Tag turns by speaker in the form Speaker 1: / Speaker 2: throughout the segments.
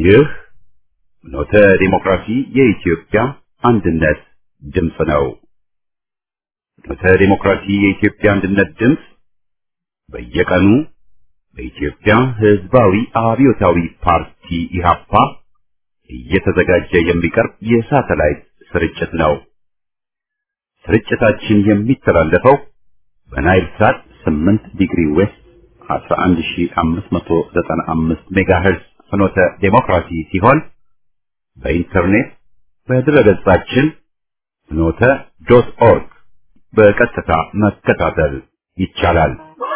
Speaker 1: ይህ ኖተ ዲሞክራሲ የኢትዮጵያ አንድነት ድምፅ ነው። ኖተ ዲሞክራሲ የኢትዮጵያ አንድነት ድምፅ በየቀኑ በኢትዮጵያ ሕዝባዊ አብዮታዊ ፓርቲ ኢህአፓ እየተዘጋጀ የሚቀርብ የሳተላይት ስርጭት ነው። ስርጭታችን የሚተላለፈው በናይል ሳት 8 ዲግሪ ዌስት 11595 ሜጋሄርዝ ፍኖተ ዴሞክራሲ ሲሆን በኢንተርኔት በድረገጻችን ፍኖተ ዶት ኦርግ በቀጥታ መከታተል ይቻላል።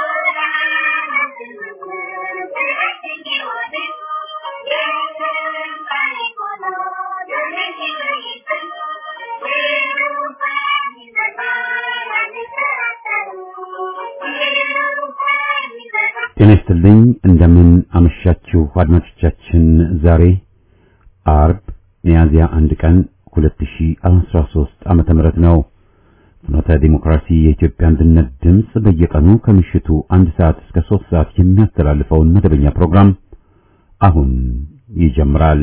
Speaker 1: ጤና ይስጥልኝ። እንደምን አመሻችሁ አድማጮቻችን። ዛሬ አርብ ሚያዝያ አንድ ቀን 2013 ዓመተ ምህረት ነው። ፍኖተ ዲሞክራሲ የኢትዮጵያ አንድነት ድምፅ በየቀኑ ከምሽቱ አንድ ሰዓት እስከ ሶስት ሰዓት የሚያስተላልፈውን መደበኛ ፕሮግራም አሁን ይጀምራል።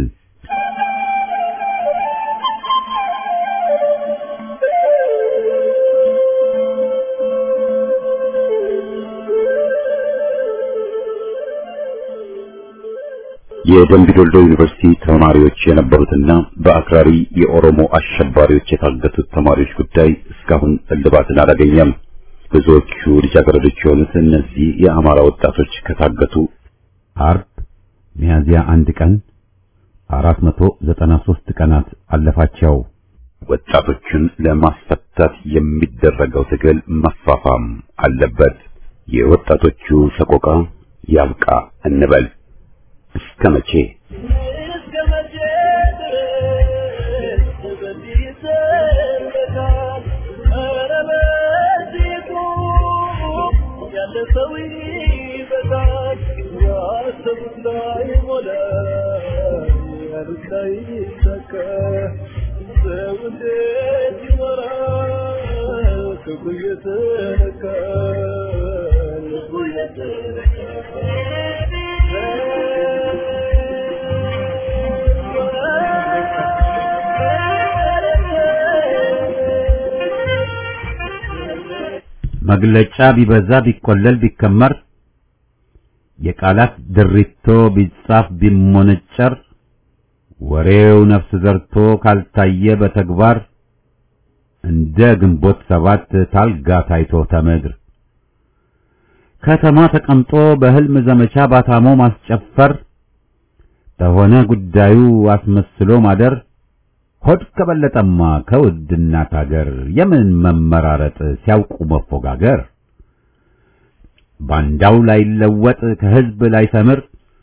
Speaker 1: የደምቢ ዶልዶ ዩኒቨርሲቲ ተማሪዎች የነበሩትና በአክራሪ የኦሮሞ አሸባሪዎች የታገቱት ተማሪዎች ጉዳይ እስካሁን እልባትን አላገኘም። ብዙዎቹ ልጃገረዶች የሆኑት እነዚህ የአማራ ወጣቶች ከታገቱ አርብ ሚያዝያ አንድ ቀን 493 ቀናት አለፋቸው። ወጣቶቹን ለማስፈታት የሚደረገው ትግል መፋፋም አለበት። የወጣቶቹ ሰቆቃ ያብቃ እንበል። እስከ መቼ መግለጫ ቢበዛ ቢቆለል ቢከመር የቃላት ድሪቶ ቢጻፍ ቢሞነጨር ወሬው ነፍስ ዘርቶ ካልታየ በተግባር እንደ ግንቦት ሰባት ታልጋ ታይቶ ተመድር ከተማ ተቀምጦ በህልም ዘመቻ ባታሞ ማስጨፈር ተሆነ ጉዳዩ አስመስሎ ማደር ሆድ ከበለጠማ ከውድ እናት አገር የምን መመራረጥ ሲያውቁ መፎጋገር ባንዳው ላይ ለወጥ ከህዝብ ላይ ሰምር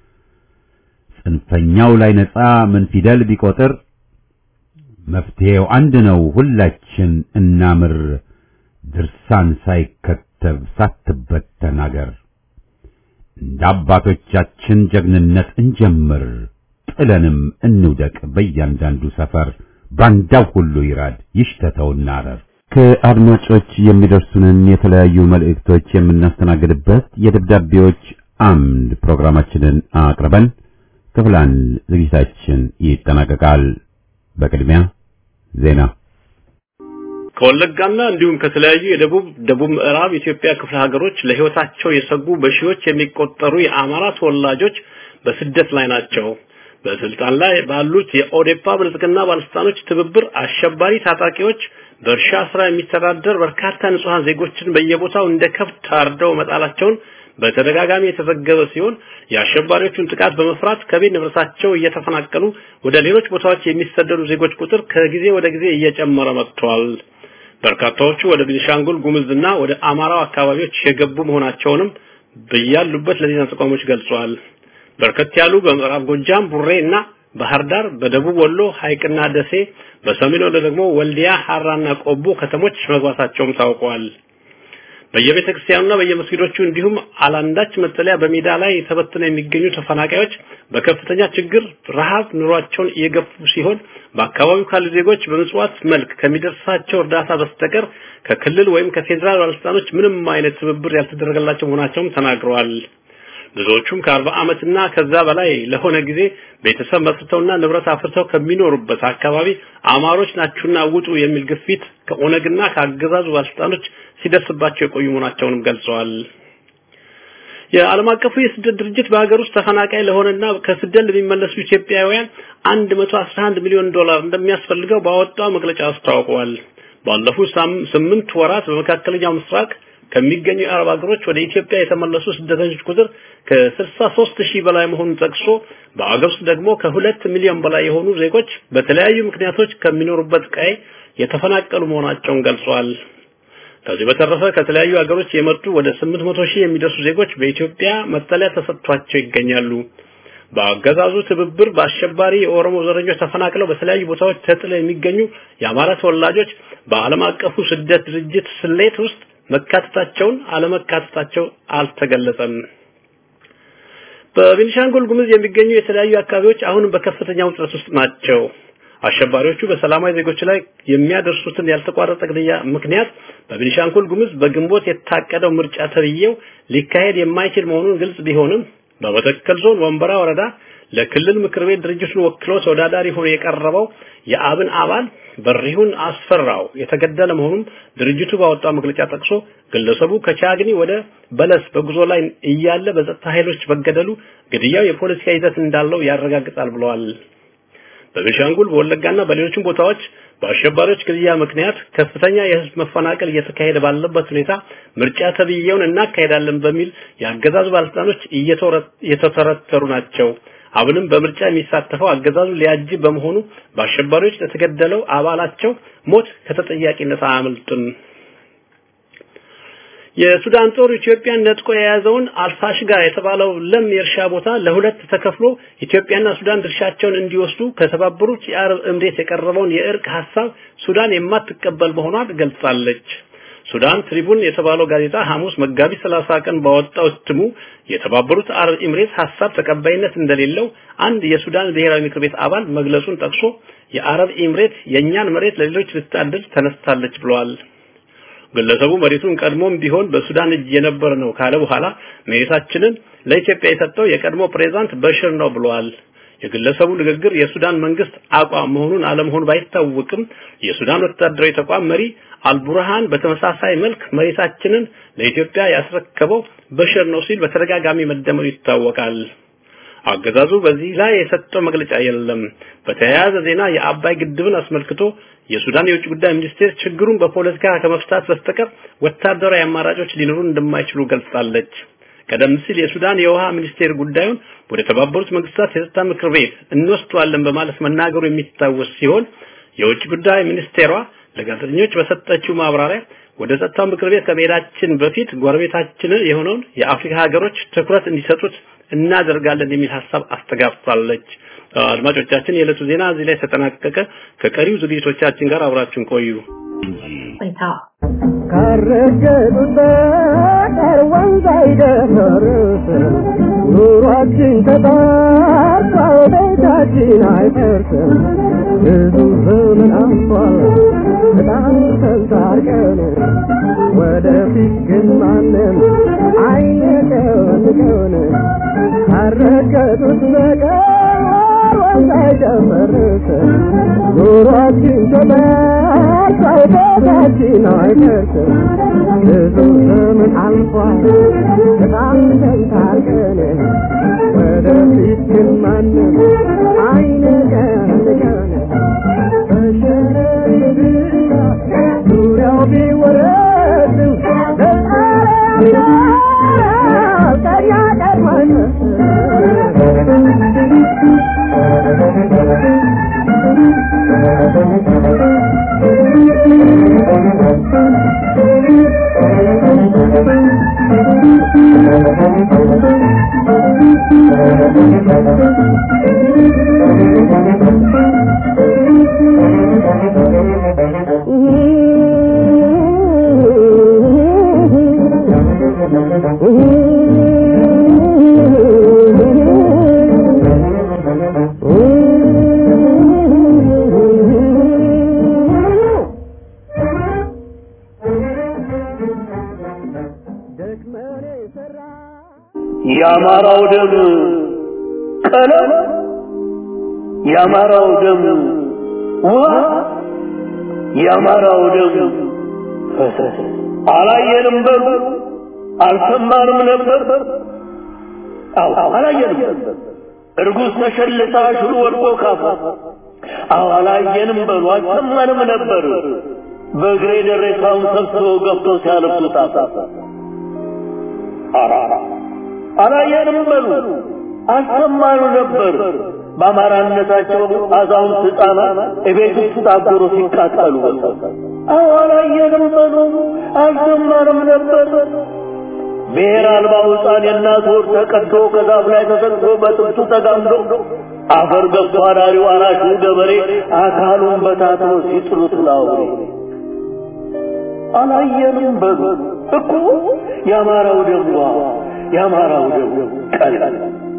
Speaker 1: ጽንፈኛው ላይ ነጻ ምን ፊደል ቢቆጥር መፍትሄው አንድ ነው ሁላችን እናምር ድርሳን ሳይከተብ ሳትበተን አገር እንደ አባቶቻችን ጀግንነት እንጀምር ጥለንም እንውደቅ በእያንዳንዱ ሰፈር ባንዳው ሁሉ ይራድ ይሽተተውና አረር። ከአድማጮች የሚደርሱንን የተለያዩ መልእክቶች የምናስተናግድበት የደብዳቤዎች አምድ ፕሮግራማችንን አቅርበን ክፍል አንድ ዝግጅታችን ይጠናቀቃል። በቅድሚያ ዜና
Speaker 2: ከወለጋና እንዲሁም ከተለያዩ የደቡብ ደቡብ ምዕራብ ኢትዮጵያ ክፍለ ሀገሮች ለህይወታቸው የሰጉ በሺዎች የሚቆጠሩ የአማራ ተወላጆች በስደት ላይ ናቸው። በስልጣን ላይ ባሉት የኦዴፓ ብልጽግና ባለስልጣኖች ትብብር አሸባሪ ታጣቂዎች በእርሻ ስራ የሚተዳደር በርካታ ንጹሃን ዜጎችን በየቦታው እንደ ከብት ታርደው መጣላቸውን በተደጋጋሚ የተዘገበ ሲሆን የአሸባሪዎቹን ጥቃት በመፍራት ከቤት ንብረታቸው እየተፈናቀሉ ወደ ሌሎች ቦታዎች የሚሰደዱ ዜጎች ቁጥር ከጊዜ ወደ ጊዜ እየጨመረ መጥቷል። በርካታዎቹ ወደ ቤኒሻንጉል ጉሙዝና ወደ አማራው አካባቢዎች የገቡ መሆናቸውንም በያሉበት ለዜና ተቋሞች ገልጿል። በርከት ያሉ በምዕራብ ጎጃም ቡሬ እና ባህር ዳር፣ በደቡብ ወሎ ሐይቅና ደሴ፣ በሰሜን ወሎ ደግሞ ወልዲያ፣ ሐራና ቆቦ ከተሞች መግባታቸውም ታውቋል። በየቤተ ክርስቲያኑና በየመስጊዶቹ እንዲሁም አላንዳች መጠለያ በሜዳ ላይ ተበትነው የሚገኙ ተፈናቃዮች በከፍተኛ ችግር ረሃብ ኑሯቸውን እየገፉ ሲሆን በአካባቢው ካሉ ዜጎች በምጽዋት መልክ ከሚደርሳቸው እርዳታ በስተቀር ከክልል ወይም ከፌዴራል ባለስልጣኖች ምንም አይነት ትብብር ያልተደረገላቸው መሆናቸውም ተናግረዋል። ብዙዎቹም ከአርባ ዓመትና ከዛ በላይ ለሆነ ጊዜ ቤተሰብ መስርተውና ንብረት አፍርተው ከሚኖሩበት አካባቢ አማሮች ናችሁና ውጡ የሚል ግፊት ከኦነግና ከአገዛዙ ባለስልጣኖች ሲደርስባቸው የቆዩ መሆናቸውንም ገልጸዋል። የዓለም አቀፉ የስደት ድርጅት በሀገር ውስጥ ተፈናቃይ ለሆነና ከስደት ለሚመለሱ ኢትዮጵያውያን 111 ሚሊዮን ዶላር እንደሚያስፈልገው ባወጣው መግለጫ አስታውቀዋል። ባለፉት ስምንት ወራት በመካከለኛው ምስራቅ ከሚገኙ የአረብ ሀገሮች ወደ ኢትዮጵያ የተመለሱ ስደተኞች ቁጥር ከ63 ሺህ በላይ መሆኑን ጠቅሶ በአገር ውስጥ ደግሞ ከሁለት ሚሊዮን በላይ የሆኑ ዜጎች በተለያዩ ምክንያቶች ከሚኖሩበት ቀይ የተፈናቀሉ መሆናቸውን ገልጿል። ከዚህ በተረፈ ከተለያዩ ሀገሮች የመጡ ወደ 800 ሺህ የሚደርሱ ዜጎች በኢትዮጵያ መጠለያ ተሰጥቷቸው ይገኛሉ። በአገዛዙ ትብብር በአሸባሪ የኦሮሞ ዘረኞች ተፈናቅለው በተለያዩ ቦታዎች ተጥለው የሚገኙ የአማራ ተወላጆች በዓለም አቀፉ ስደት ድርጅት ስሌት ውስጥ መካተታቸውን አለመካተታቸው አልተገለጸም። በቤኒሻንጉል ጉሙዝ የሚገኙ የተለያዩ አካባቢዎች አሁንም በከፍተኛ ውጥረት ውስጥ ናቸው። አሸባሪዎቹ በሰላማዊ ዜጎች ላይ የሚያደርሱትን ያልተቋረጠ ግድያ ምክንያት በቤኒሻንጉል ጉሙዝ በግንቦት የታቀደው ምርጫ ተብዬው ሊካሄድ የማይችል መሆኑን ግልጽ ቢሆንም በመተከል ዞን ወንበራ ወረዳ ለክልል ምክር ቤት ድርጅቱን ወክሎ ተወዳዳሪ ሆኖ የቀረበው የአብን አባል በሪሁን አስፈራው የተገደለ መሆኑን ድርጅቱ ባወጣው መግለጫ ጠቅሶ ግለሰቡ ከቻግኒ ወደ በለስ በጉዞ ላይ እያለ በጸጥታ ኃይሎች መገደሉ ግድያው የፖለቲካ ይዘት እንዳለው ያረጋግጣል ብለዋል። በቤኒሻንጉል በወለጋና በሌሎችም ቦታዎች በአሸባሪዎች ግድያ ምክንያት ከፍተኛ የህዝብ መፈናቀል እየተካሄደ ባለበት ሁኔታ ምርጫ ተብዬውን እናካሄዳለን በሚል የአገዛዙ ባለስልጣኖች እየተተረተሩ ናቸው። አሁንም በምርጫ የሚሳተፈው አገዛዙ ሊያጅብ በመሆኑ በአሸባሪዎች ለተገደለው አባላቸው ሞት ከተጠያቂነት አያመልጥም። የሱዳን ጦር ኢትዮጵያን ነጥቆ የያዘውን አልፋሽጋ የተባለው ለም የእርሻ ቦታ ለሁለት ተከፍሎ ኢትዮጵያና ሱዳን ድርሻቸውን እንዲወስዱ ከተባበሩት የአረብ እምሬት የቀረበውን የእርቅ ሐሳብ ሱዳን የማትቀበል መሆኗን ገልጻለች። ሱዳን ትሪቡን የተባለው ጋዜጣ ሐሙስ መጋቢት 30 ቀን ባወጣው እትሙ የተባበሩት አረብ ኤምሬት ሐሳብ ተቀባይነት እንደሌለው አንድ የሱዳን ብሔራዊ ምክር ቤት አባል መግለጹን ጠቅሶ የአረብ ኤምሬት የእኛን መሬት ለሌሎች ልታድል ተነስታለች ብለዋል። ግለሰቡ መሬቱን ቀድሞም ቢሆን በሱዳን እጅ የነበረ ነው ካለ በኋላ መሬታችንን ለኢትዮጵያ የሰጠው የቀድሞ ፕሬዝዳንት በሽር ነው ብለዋል። የግለሰቡ ንግግር የሱዳን መንግስት አቋም መሆኑን አለመሆኑ ባይታወቅም የሱዳን ወታደራዊ ተቋም መሪ አልቡርሃን በተመሳሳይ መልክ መሬታችንን ለኢትዮጵያ ያስረከበው በሽር ነው ሲል በተደጋጋሚ መደመሩ ይታወቃል። አገዛዙ በዚህ ላይ የሰጠው መግለጫ የለም። በተያያዘ ዜና የአባይ ግድብን አስመልክቶ የሱዳን የውጭ ጉዳይ ሚኒስቴር ችግሩን በፖለቲካ ከመፍታት በስተቀር ወታደራዊ አማራጮች ሊኖሩ እንደማይችሉ ገልጻለች። ቀደም ሲል የሱዳን የውሃ ሚኒስቴር ጉዳዩን ወደ ተባበሩት መንግስታት የጸጥታ ምክር ቤት እንወስደዋለን በማለት መናገሩ የሚታወስ ሲሆን የውጭ ጉዳይ ሚኒስቴሯ ለጋዜጠኞች በሰጠችው ማብራሪያ ወደ ጸጥታው ምክር ቤት ከመሄዳችን በፊት ጎረቤታችንን የሆነውን የአፍሪካ ሀገሮች ትኩረት እንዲሰጡት እናደርጋለን የሚል ሀሳብ አስተጋብታለች። አድማጮቻችን፣ የዕለቱ ዜና እዚህ ላይ ተጠናቀቀ። ከቀሪው ዝግጅቶቻችን ጋር አብራችሁን ቆዩ።
Speaker 3: ካረገጡት በቀር ወንዝ አይደፈርስ ኑሯችን ተጣርቶ ቤታችን አይፈርስም። ብዙ ዘመን አልፏል በጣም ተንታርቀን ወደፊት ግን ማንም አይነቀንቀን ካረገጡት በቀር ወንዝ አይደፈርስ ኑሯችን ተጣርቶ ቤታችን አይፈርስም። ብዙ ዘመን አልፏል በጣም ተንታርቀን ወደፊት ግን ማንም አይነቀንቀን በሸረሪት ዙሪያው ቢወረድም በጣሪያ ቀሪያ ቀድማን
Speaker 4: የአማራው ደም ቀለም የአማራው ደም ውሃ የአማራው ደም ፈሰስ አላየንም በሉ አልሰማንም ነበር አዎ አላየንም እርጉዝ ተሸልታ ሽሉ ወድቆ ካፋ አዎ አላየንም በሉ አልሰማንም ነበር በእግሬ ደረታውን ሰብስበው ገብተው ሲያለብሱ ታፋ አራራ አላየንም በሉ አልሰማኑ ነበር በአማራነታቸው አዛውንት ህፃናት እቤት ውስጥ ታጎሮ ሲቃጠሉ አዎ አላየንም በሉ አልሰማንም ነበር ብሔር አልባው ህፃን የእናት ወር ተቀዶ ከዛፍ ላይ ተሰቅሎ በጥብቱ ተጋምዶ አፈር ገብቶ አዳሪው አራሹ ገበሬ አካሉን በታትኖ ሲጥሉት ላውሬ አላየንም በሉ እኮ የአማራው ደም የአማራው ደም ቀላል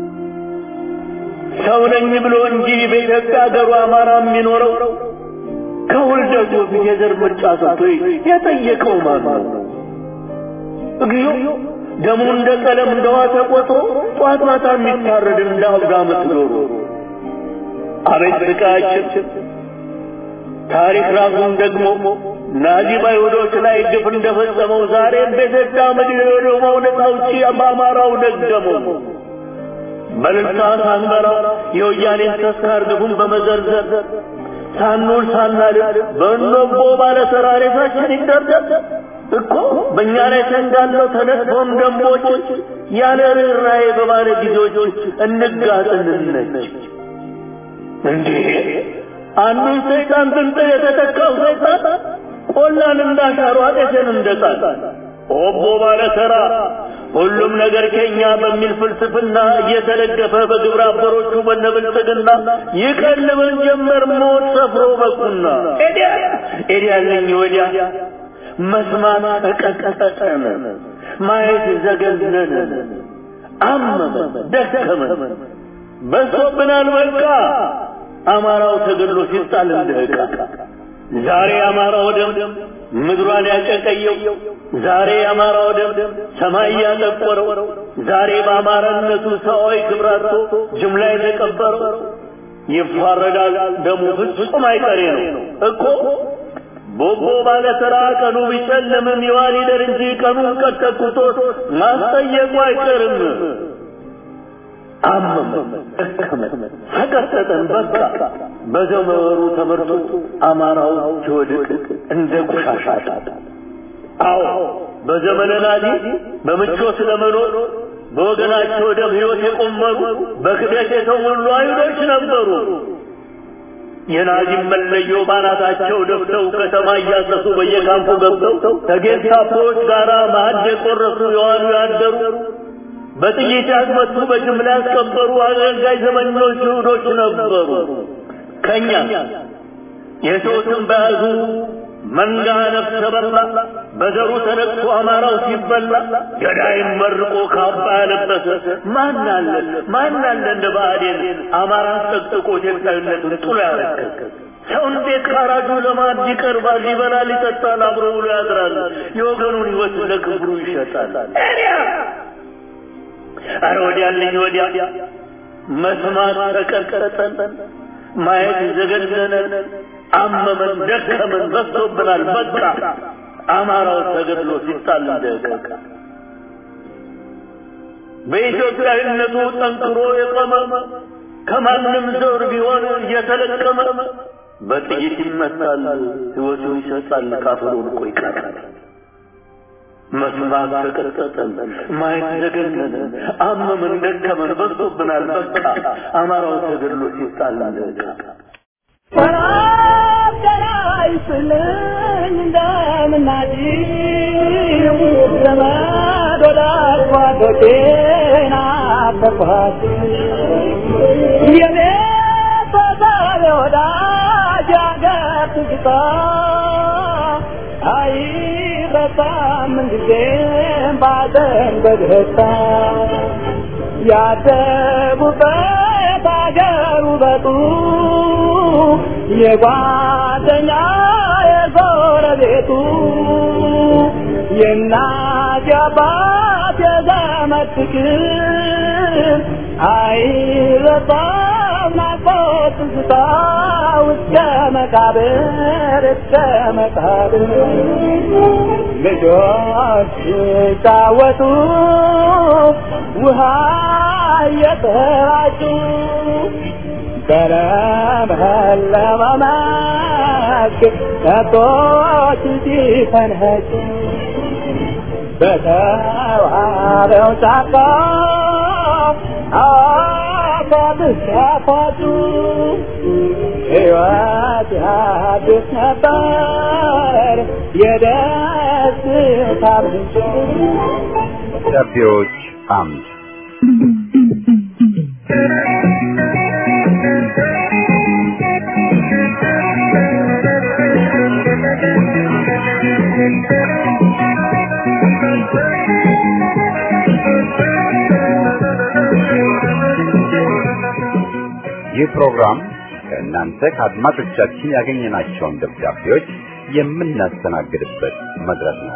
Speaker 4: ሰው ነኝ ብሎ እንጂ በኢትዮጵያ ሀገሩ አማራ የሚኖረው ከውልደቱ በፊት የዘር ምርጫ ሰጥቶ የጠየቀው ማን ነው? እግዚኦ ደሙ እንደ ቀለም እንደ ውሃ ተቆጥሮ ጧት ማታ የሚታረድ እንደ አብዳ ምትኖሩ አቤት ስቃያችን! ታሪክ ራሱን ደግሞ ናዚ በአይሁዶች ላይ ግፍ እንደፈጸመው ዛሬም በኢትዮጵያ ምድር የሆነው ነፃ አውጪ በአማራው ደገመው። በልልታ ሳንበራ የወያኔን ተስካር ግፉን በመዘርዘር ሳንውል ሳናድር በእንቦ ባለ ተራሬታችን ይደርደር እኮ በእኛ ላይ ተንጋለው ተነጥፎም ደንቦች ያለ ርኅራኄ በባለ ጊዜዎች እንጋጥንነች እንዴ አንዱን ሰይጣን ብንጥ የተተካው ሰይጣን ቆላን እንዳሻሩ አጤትን እንደጣል ኦቦ ባለ ተራ ሁሉም ነገር ከኛ በሚል ፍልስፍና እየተደገፈ በግብረ አበሮቹ በነብልጽግና ይቀልበን ጀመር ሞት ሰፍሮ በቁና ኤዲያ ኤዲያለኝ ወዲያ መስማት ተቀጠቀጠን ማየት ዘገነነን አመመን ደከመን በሶብናል በቃ አማራው ተገድሎ ሲጣል እንደ ዕቃ ዛሬ አማራው ደም ምድሯን ያጨቀየው ዛሬ አማራው ደም ሰማይ ያጠቆረው ዛሬ በአማራነቱ ሰዋዊ ክብራቶ ጅምላ የተቀበረው ይፋረዳል ደሙ ፍጹም አይቀሬ ነው እኮ ቦቦ ባለ ተራ ቀኑ ቢጨልምም ይዋል ይደር እንጂ ቀኑን ቀጠቁቶት ማስጠየቁ አይቀርም አመመ ደከመን ተቀጠጠን በቃ በዘመሩ ተመርቶ አማራው ሲወድቅ እንደ ቆሻሻ አዎ በዘመነ ናዚ በምቾት ለመኖር በወገናቸው ደም ሕይወት የቆመሩ በክደት የተሞሉ አይሁዶች ነበሩ። የናዚም መለዮ ባናታቸው ደፍተው ከተማ እያሰሱ በየካምፑ ገብተው ከጌስታፖዎች ጋር ማዕድ የቆረሱ የዋሉ ያደሩ በጥይት ያስመቱ በጅምላ ያስቀበሩ አገልጋይ ዘመኞች ይሁዶች ነበሩ። ከኛ የሰውትን በያዙ መንጋ ነፍሰ በላ በዘሩ ተነቅቶ አማራው ሲበላ ገዳይም መርቆ ካባ ያለበሰ ማን አለ ማን አለ እንደ ብአዴን አማራ ጠቅጥቆ ኢትዮጵያዊነቱን ጥሎ ያረከከ ሰው እንዴት ካራጁ ለማድ ይቀርባል? ይበላል፣ ይጠጣል፣ አብሮ ውሎ ያድራል። የወገኑን ሕይወት ለክብሩ ይሸጣል። አረ ወዲያልኝ ወዲያ መስማት ተቀጠጠን፣ ማየት ዘገነነን፣ አመመን፣ ደከመን፣ በዝቶብናል። በቃ አማራው ተገድሎ ሲጣል እንደቀቀ በኢትዮጵያዊነቱ ጠንክሮ የቆመ ከማንም ዘር ቢሆን እየተለቀመ በጥይት ይመታል፣ ሕይወቱን ይሰጣል፣ ካፈሩ ልቆ ይቀራል። መስማት ተቀጠጠን፣ ማየት ዘገነነን፣ አመመን፣ ደከመን፣ በዝቶብናል። በቃ አማራው ተገድሎ ሲጣል እንደቀቀ
Speaker 3: ይስልኝ እንደምናጭው ዘመድ ወዳጅ ጓዶቼን አፈኳት የኔ ተሳቢ ወዳጅ ያገር ትዝታ አይረሳም ምንጊዜም ባዘን በደስታ ያደጉበት አገር ውበቱ የጓደኛ የጎረቤቱ የእናት የአባት የእናት የዘመድ ፍቅር አይረሳም ናፍቆት ትዝታ እስከ መቃብር እስከ መቃብር ልጆች ሲጫወቱ ውሃ እየተራጩ በለመለመ መስክ ከብቶች ሲፈንህጩ በተዋበው ጫካ አባብስ ያፋጩ ሕይወት ያድስ ነበር የደስታ ምንጭ
Speaker 1: ደብዳቤዎች አምድ ይህ ፕሮግራም ከእናንተ ከአድማጮቻችን ያገኘናቸውን ደብዳቤዎች የምናስተናግድበት መድረክ ነው።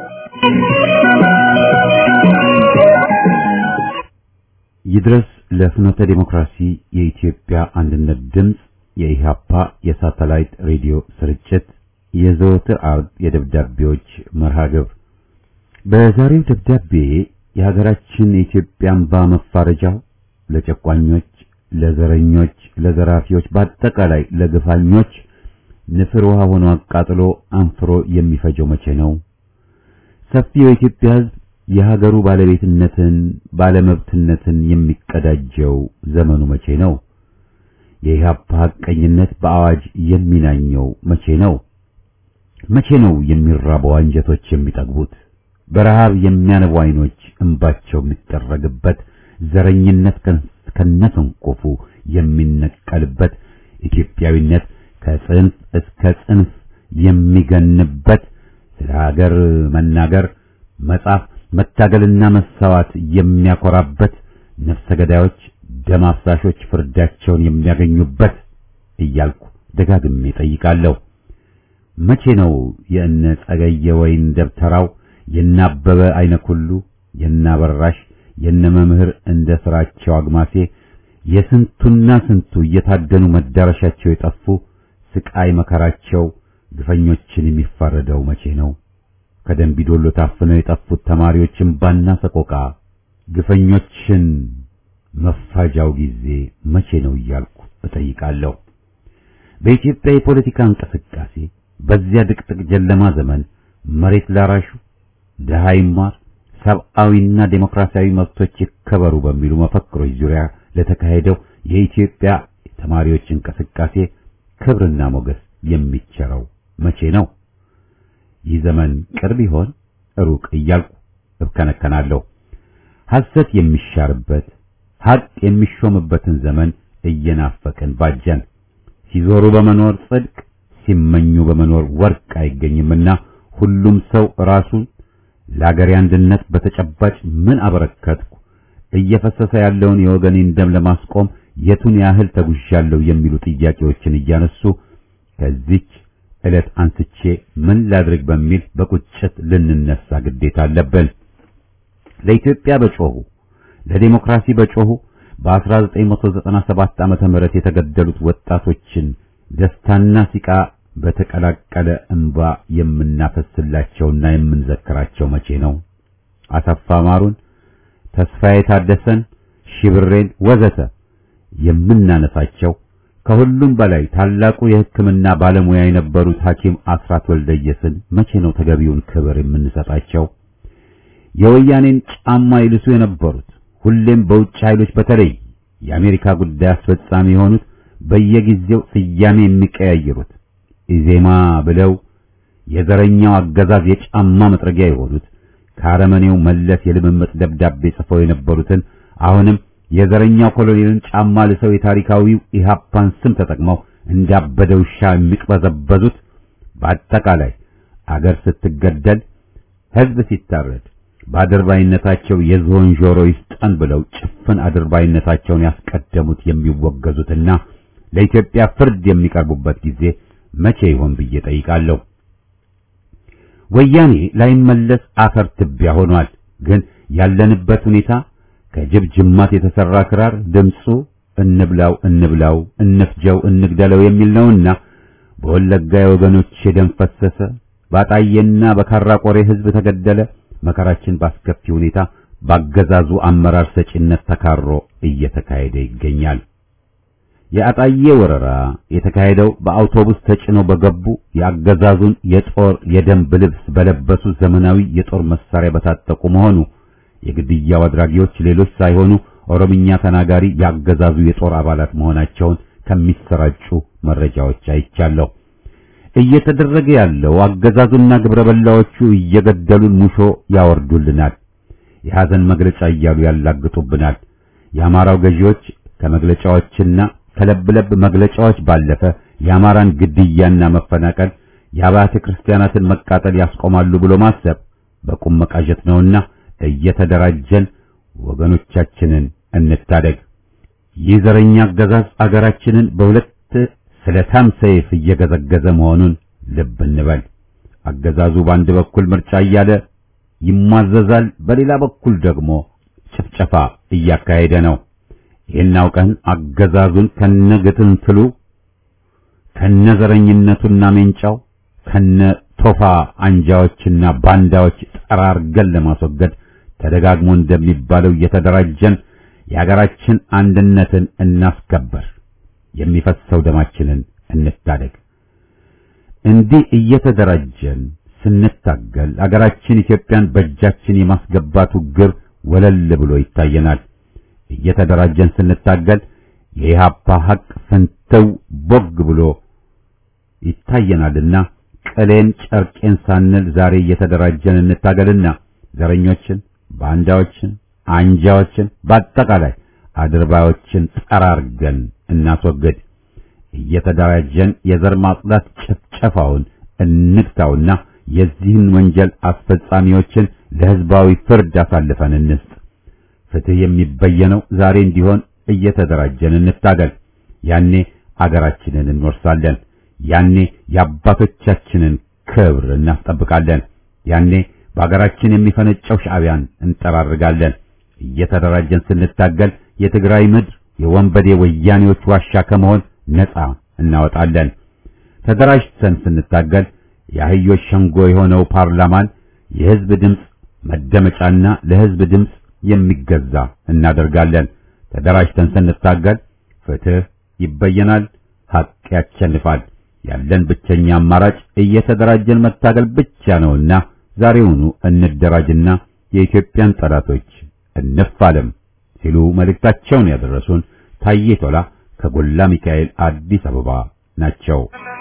Speaker 1: ይድረስ ለፍኖተ ዲሞክራሲ የኢትዮጵያ አንድነት ድምፅ የኢሃፓ የሳተላይት ሬዲዮ ስርጭት የዘወትር አርብ የደብዳቤዎች መርሃ ግብር በዛሬው ደብዳቤ የሀገራችን የኢትዮጵያ እንባ መፋረጃው ለጨቋኞች፣ ለዘረኞች፣ ለዘራፊዎች፣ በአጠቃላይ ለግፋኞች ንፍር ውሃ ሆኖ አቃጥሎ አንፍሮ የሚፈጀው መቼ ነው? ሰፊው የኢትዮጵያ ሕዝብ የሀገሩ ባለቤትነትን ባለመብትነትን የሚቀዳጀው ዘመኑ መቼ ነው? የኢህአፓ ሐቀኝነት በአዋጅ የሚናኘው መቼ ነው? መቼ ነው የሚራበው አንጀቶች የሚጠግቡት? በረሃብ የሚያነቡ አይኖች እንባቸው የሚጠረግበት ዘረኝነት ከነሰንኮፉ የሚነቀልበት ኢትዮጵያዊነት ከጽንፍ እስከ ጽንፍ የሚገንበት ስለ ሀገር መናገር መጻፍ መታገልና መሰዋት የሚያኮራበት ነፍሰ ገዳዮች ደም አፍሳሾች ፍርዳቸውን የሚያገኙበት እያልኩ ደጋግሜ ጠይቃለሁ። መቼ ነው የእነ ጸገየ ወይን ደብተራው የናበበ አይነ ኩሉ የናበራሽ የነ መምህር እንደ ስራቸው አግማሴ የስንቱና ስንቱ እየታደኑ መዳረሻቸው የጠፉ ስቃይ መከራቸው ግፈኞችን የሚፋረደው መቼ ነው? ከደንቢዶሎ ታፍነው የጠፉት ተማሪዎች እምባና ሰቆቃ ግፈኞችን መፋጃው ጊዜ መቼ ነው እያልኩ እጠይቃለሁ። በኢትዮጵያ የፖለቲካ እንቅስቃሴ በዚያ ድቅድቅ ጨለማ ዘመን መሬት ላራሹ ድሃ ይማር፣ ሰብአዊና ዴሞክራሲያዊ መብቶች ይከበሩ በሚሉ መፈክሮች ዙሪያ ለተካሄደው የኢትዮጵያ ተማሪዎች እንቅስቃሴ ክብርና ሞገስ የሚቸረው መቼ ነው? ይህ ዘመን ቅርብ ይሆን ሩቅ እያልኩ እብከነከናለሁ። ሐሰት የሚሻርበት ሐቅ የሚሾምበትን ዘመን እየናፈቅን ባጀን። ሲዞሩ በመኖር ጽድቅ፣ ሲመኙ በመኖር ወርቅ አይገኝምና ሁሉም ሰው ራሱን ለአገሬ አንድነት በተጨባጭ ምን አበረከትኩ፣ እየፈሰሰ ያለውን የወገኔን ደም ለማስቆም የቱን ያህል ተጉዣለሁ የሚሉ ጥያቄዎችን እያነሱ ከዚች ዕለት አንስቼ ምን ላድርግ በሚል በቁጭት ልንነሳ ግዴታ አለብን። ለኢትዮጵያ በጮሁ ለዲሞክራሲ በጮሁ በ1997 ዓመተ ምህረት የተገደሉት ወጣቶችን ደስታና ሲቃ በተቀላቀለ እንባ የምናፈስላቸውና የምንዘክራቸው መቼ ነው? አሰፋ ማሩን፣ ተስፋዬ ታደሰን፣ ሺብሬን ወዘተ የምናነሳቸው ከሁሉም በላይ ታላቁ የሕክምና ባለሙያ የነበሩት ሐኪም አስራት ወልደየስን መቼ ነው ተገቢውን ክብር የምንሰጣቸው? የወያኔን ጫማ ይልሱ የነበሩት ሁሌም በውጭ ኃይሎች በተለይ የአሜሪካ ጉዳይ አስፈጻሚ የሆኑት በየጊዜው ስያሜ የሚቀያየሩት ኢዜማ ብለው የዘረኛው አገዛዝ የጫማ መጥረጊያ የሆኑት ከአረመኔው መለስ የልምምጥ ደብዳቤ ጽፈው የነበሩትን አሁንም የዘረኛው ኮሎኔልን ጫማ ልሰው የታሪካዊው ኢሃፓን ስም ተጠቅመው እንዳበደ ውሻ የሚቅበዘበዙት በአጠቃላይ አገር ስትገደል ሕዝብ ሲታረድ በአድርባይነታቸው የዝሆን ጆሮ ይስጠን ብለው ጭፍን አድርባይነታቸውን ያስቀደሙት የሚወገዙትና ለኢትዮጵያ ፍርድ የሚቀርቡበት ጊዜ መቼ ይሆን ብዬ ጠይቃለሁ። ወያኔ ላይመለስ አፈር ትቢያ ሆኗል። ግን ያለንበት ሁኔታ ከጅብ ጅማት የተሰራ ክራር ድምፁ እንብላው እንብላው እንፍጀው እንግደለው የሚል ነውና በወለጋ የወገኖች ደም ፈሰሰ፣ ባጣዬና በካራ ቆሬ ህዝብ ተገደለ። መከራችን ባስከፊ ሁኔታ ባገዛዙ አመራር ሰጪነት ተካሮ እየተካሄደ ይገኛል። የአጣዬ ወረራ የተካሄደው በአውቶቡስ ተጭነው በገቡ የአገዛዙን የጦር የደንብ ልብስ በለበሱ ዘመናዊ የጦር መሳሪያ በታጠቁ መሆኑ የግድያው አድራጊዎች ሌሎች ሳይሆኑ ኦሮምኛ ተናጋሪ የአገዛዙ የጦር አባላት መሆናቸውን ከሚሰራጩ መረጃዎች አይቻለሁ። እየተደረገ ያለው አገዛዙና ግብረ በላዎቹ እየገደሉን ሙሾ ያወርዱልናል፣ የሐዘን መግለጫ እያሉ ያላግጡብናል። የአማራው ገዢዎች ከመግለጫዎችና ከለብለብ መግለጫዎች ባለፈ የአማራን ግድያና መፈናቀል የአብያተ ክርስቲያናትን መቃጠል ያስቆማሉ ብሎ ማሰብ በቁም መቃዠት ነውና እየተደራጀን ወገኖቻችንን እንታደግ። ይህ ዘረኛ አገዛዝ አገራችንን በሁለት ስለታም ሰይፍ እየገዘገዘ መሆኑን ልብ እንበል። አገዛዙ በአንድ በኩል ምርጫ እያለ ይሟዘዛል፣ በሌላ በኩል ደግሞ ጭፍጨፋ እያካሄደ ነው። ይህን አውቀን አገዛዙን ከነግትንትሉ ከነዘረኝነቱና ሜንጫው ከነ ቶፋ አንጃዎችና ባንዳዎች ጠራርገን ለማስወገድ ተደጋግሞ እንደሚባለው እየተደራጀን የሀገራችን አንድነትን እናስከበር፣ የሚፈሰው ደማችንን እንታደግ። እንዲህ እየተደራጀን ስንታገል አገራችን ኢትዮጵያን በእጃችን የማስገባቱ ግብ ወለል ብሎ ይታየናል። እየተደራጀን ስንታገል የኢህአፓ ሐቅ ፍንትው ቦግ ብሎ ይታየናልና ቅሌን ጨርቄን ሳንል ዛሬ እየተደራጀን እንታገልና ዘረኞችን፣ ባንዳዎችን፣ አንጃዎችን በአጠቃላይ አድርባዮችን ጠራርገን እናስወግድ። እየተደራጀን የዘር ማጽዳት ጭፍጨፋውን እንግታውና የዚህን ወንጀል አስፈጻሚዎችን ለሕዝባዊ ፍርድ አሳልፈን እንስጥ። ፍትህ የሚበየነው ዛሬ እንዲሆን እየተደራጀን እንታገል። ያኔ አገራችንን እንወርሳለን። ያኔ የአባቶቻችንን ክብር እናስጠብቃለን። ያኔ በአገራችን የሚፈነጨው ሻዕቢያን እንጠራርጋለን። እየተደራጀን ስንታገል የትግራይ ምድር የወንበዴ ወያኔዎች ዋሻ ከመሆን ነፃ እናወጣለን። ተደራጅተን ስንታገል የአህዮች ሸንጎ የሆነው ፓርላማን የሕዝብ ድምፅ መደመጫና ለሕዝብ ድምፅ የሚገዛ እናደርጋለን። ተደራጅተን ስንታገል ፍትህ ይበየናል፣ ሐቅ ያሸንፋል። ያለን ብቸኛ አማራጭ እየተደራጀን መታገል ብቻ ነውና ዛሬውኑ እንደራጅና የኢትዮጵያን ጠላቶች እንፋለም ሲሉ መልእክታቸውን ያደረሱን ታዬ ቶላ ከጎላ ሚካኤል አዲስ አበባ ናቸው።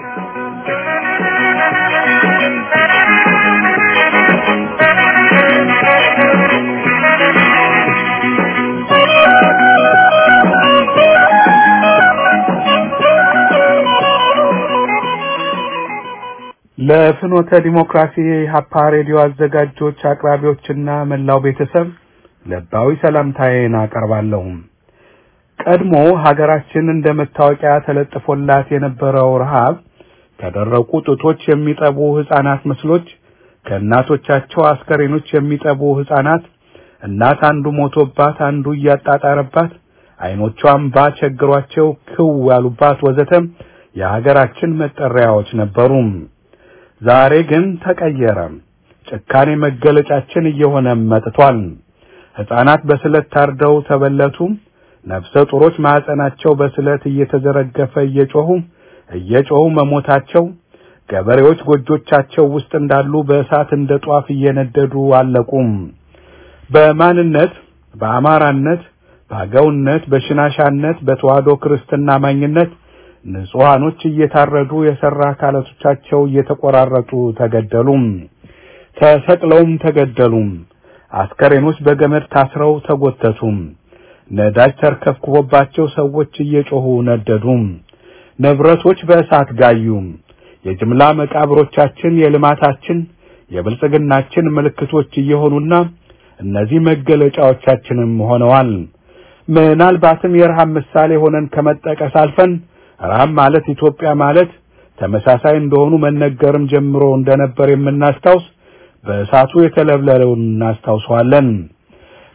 Speaker 5: ለፍኖተ ዲሞክራሲ የኢሃፓ ሬዲዮ አዘጋጆች አቅራቢዎችና መላው ቤተሰብ ልባዊ ሰላምታዬን አቀርባለሁ። ቀድሞ ሀገራችን እንደ መታወቂያ ተለጥፎላት የነበረው ረሃብ ከደረቁ ጡቶች የሚጠቡ ሕፃናት ምስሎች፣ ከእናቶቻቸው አስከሬኖች የሚጠቡ ሕፃናት እናት አንዱ ሞቶባት አንዱ እያጣጣረባት አይኖቿ እምባ ቸግሯቸው ክው ያሉባት ወዘተም የሀገራችን መጠሪያዎች ነበሩ። ዛሬ ግን ተቀየረ። ጭካኔ መገለጫችን እየሆነ መጥቷል። ሕፃናት በስለት ታርደው ተበለቱ። ነፍሰ ጡሮች ማዕፀናቸው በስለት እየተዘረገፈ እየጮሁ እየጮሁ መሞታቸው፣ ገበሬዎች ጎጆቻቸው ውስጥ እንዳሉ በእሳት እንደ ጧፍ እየነደዱ አለቁም። በማንነት በአማራነት፣ በአገውነት፣ በሽናሻነት፣ በተዋህዶ ክርስትና አማኝነት ንጹሃኖች እየታረዱ የሰራ አካላቶቻቸው እየተቆራረጡ ተገደሉም። ተሰቅለውም ተገደሉም። አስከሬኖች በገመድ ታስረው ተጎተቱም። ነዳጅ ተርከፍክፎባቸው ሰዎች እየጮሁ ነደዱም። ንብረቶች በእሳት ጋዩም። የጅምላ መቃብሮቻችን የልማታችን የብልጽግናችን ምልክቶች እየሆኑና እነዚህ መገለጫዎቻችንም ሆነዋል። ምናልባትም የረሃብ ምሳሌ ሆነን ከመጠቀስ አልፈን ረሃብ ማለት ኢትዮጵያ ማለት ተመሳሳይ እንደሆኑ መነገርም ጀምሮ እንደነበር የምናስታውስ በእሳቱ የተለብለለውን እናስታውሰዋለን።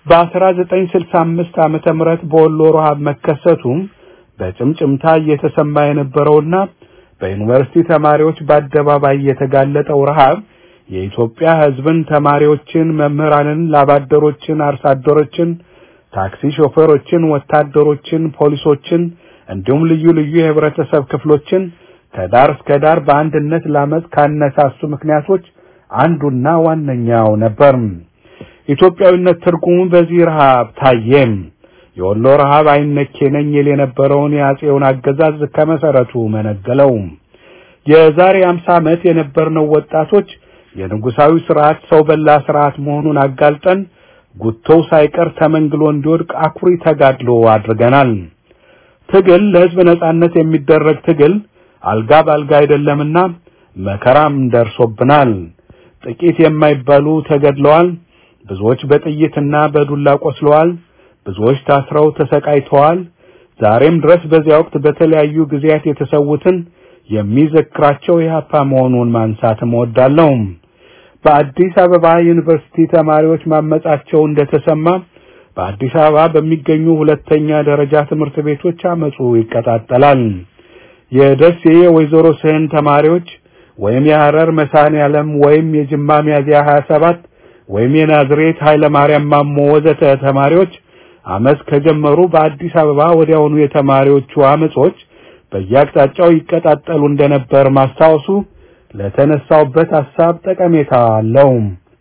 Speaker 5: በ1965 ዓመተ ምህረት በወሎ ረሃብ መከሰቱ በጭምጭምታ እየተሰማ የነበረውና በዩኒቨርሲቲ ተማሪዎች በአደባባይ የተጋለጠው ረሃብ የኢትዮጵያ ሕዝብን፣ ተማሪዎችን፣ መምህራንን፣ ላባደሮችን፣ አርሶ አደሮችን፣ ታክሲ ሾፌሮችን፣ ወታደሮችን፣ ፖሊሶችን እንዲሁም ልዩ ልዩ የህብረተሰብ ክፍሎችን ከዳር እስከ ዳር በአንድነት ላመጽ ካነሳሱ ምክንያቶች አንዱና ዋነኛው ነበር። ኢትዮጵያዊነት ትርጉሙ በዚህ ረሃብ ታየም። የወሎ ረሃብ አይነኬ ነኝ ይል የነበረውን የአጼውን አገዛዝ ከመሰረቱ መነገለው። የዛሬ 50 ዓመት የነበርነው ወጣቶች የንጉሳዊ ስርዓት ሰው በላ ስርዓት መሆኑን አጋልጠን ጉቶው ሳይቀር ተመንግሎ እንዲወድቅ አኩሪ ተጋድሎ አድርገናል። ትግል ለህዝብ ነጻነት የሚደረግ ትግል አልጋ ባልጋ አይደለምና መከራም ደርሶብናል። ጥቂት የማይባሉ ተገድለዋል። ብዙዎች በጥይትና በዱላ ቆስለዋል። ብዙዎች ታስረው ተሰቃይተዋል። ዛሬም ድረስ በዚያ ወቅት በተለያዩ ጊዜያት የተሰዉትን የሚዘክራቸው የሀፓ መሆኑን ማንሳት እወዳለሁ። በአዲስ አበባ ዩኒቨርሲቲ ተማሪዎች ማመጻቸው እንደተሰማ በአዲስ አበባ በሚገኙ ሁለተኛ ደረጃ ትምህርት ቤቶች አመጹ ይቀጣጠላል። የደሴ የወይዘሮ ስህን ተማሪዎች ወይም የሐረር መድኃኔዓለም ወይም የጅማ ሚያዝያ 27 ወይም የናዝሬት ኃይለ ማርያም ማሞ ወዘተ ተማሪዎች አመጽ ከጀመሩ በአዲስ አበባ ወዲያውኑ የተማሪዎቹ አመጾች በየአቅጣጫው ይቀጣጠሉ እንደነበር ማስታወሱ ለተነሳውበት ሐሳብ ጠቀሜታ አለው።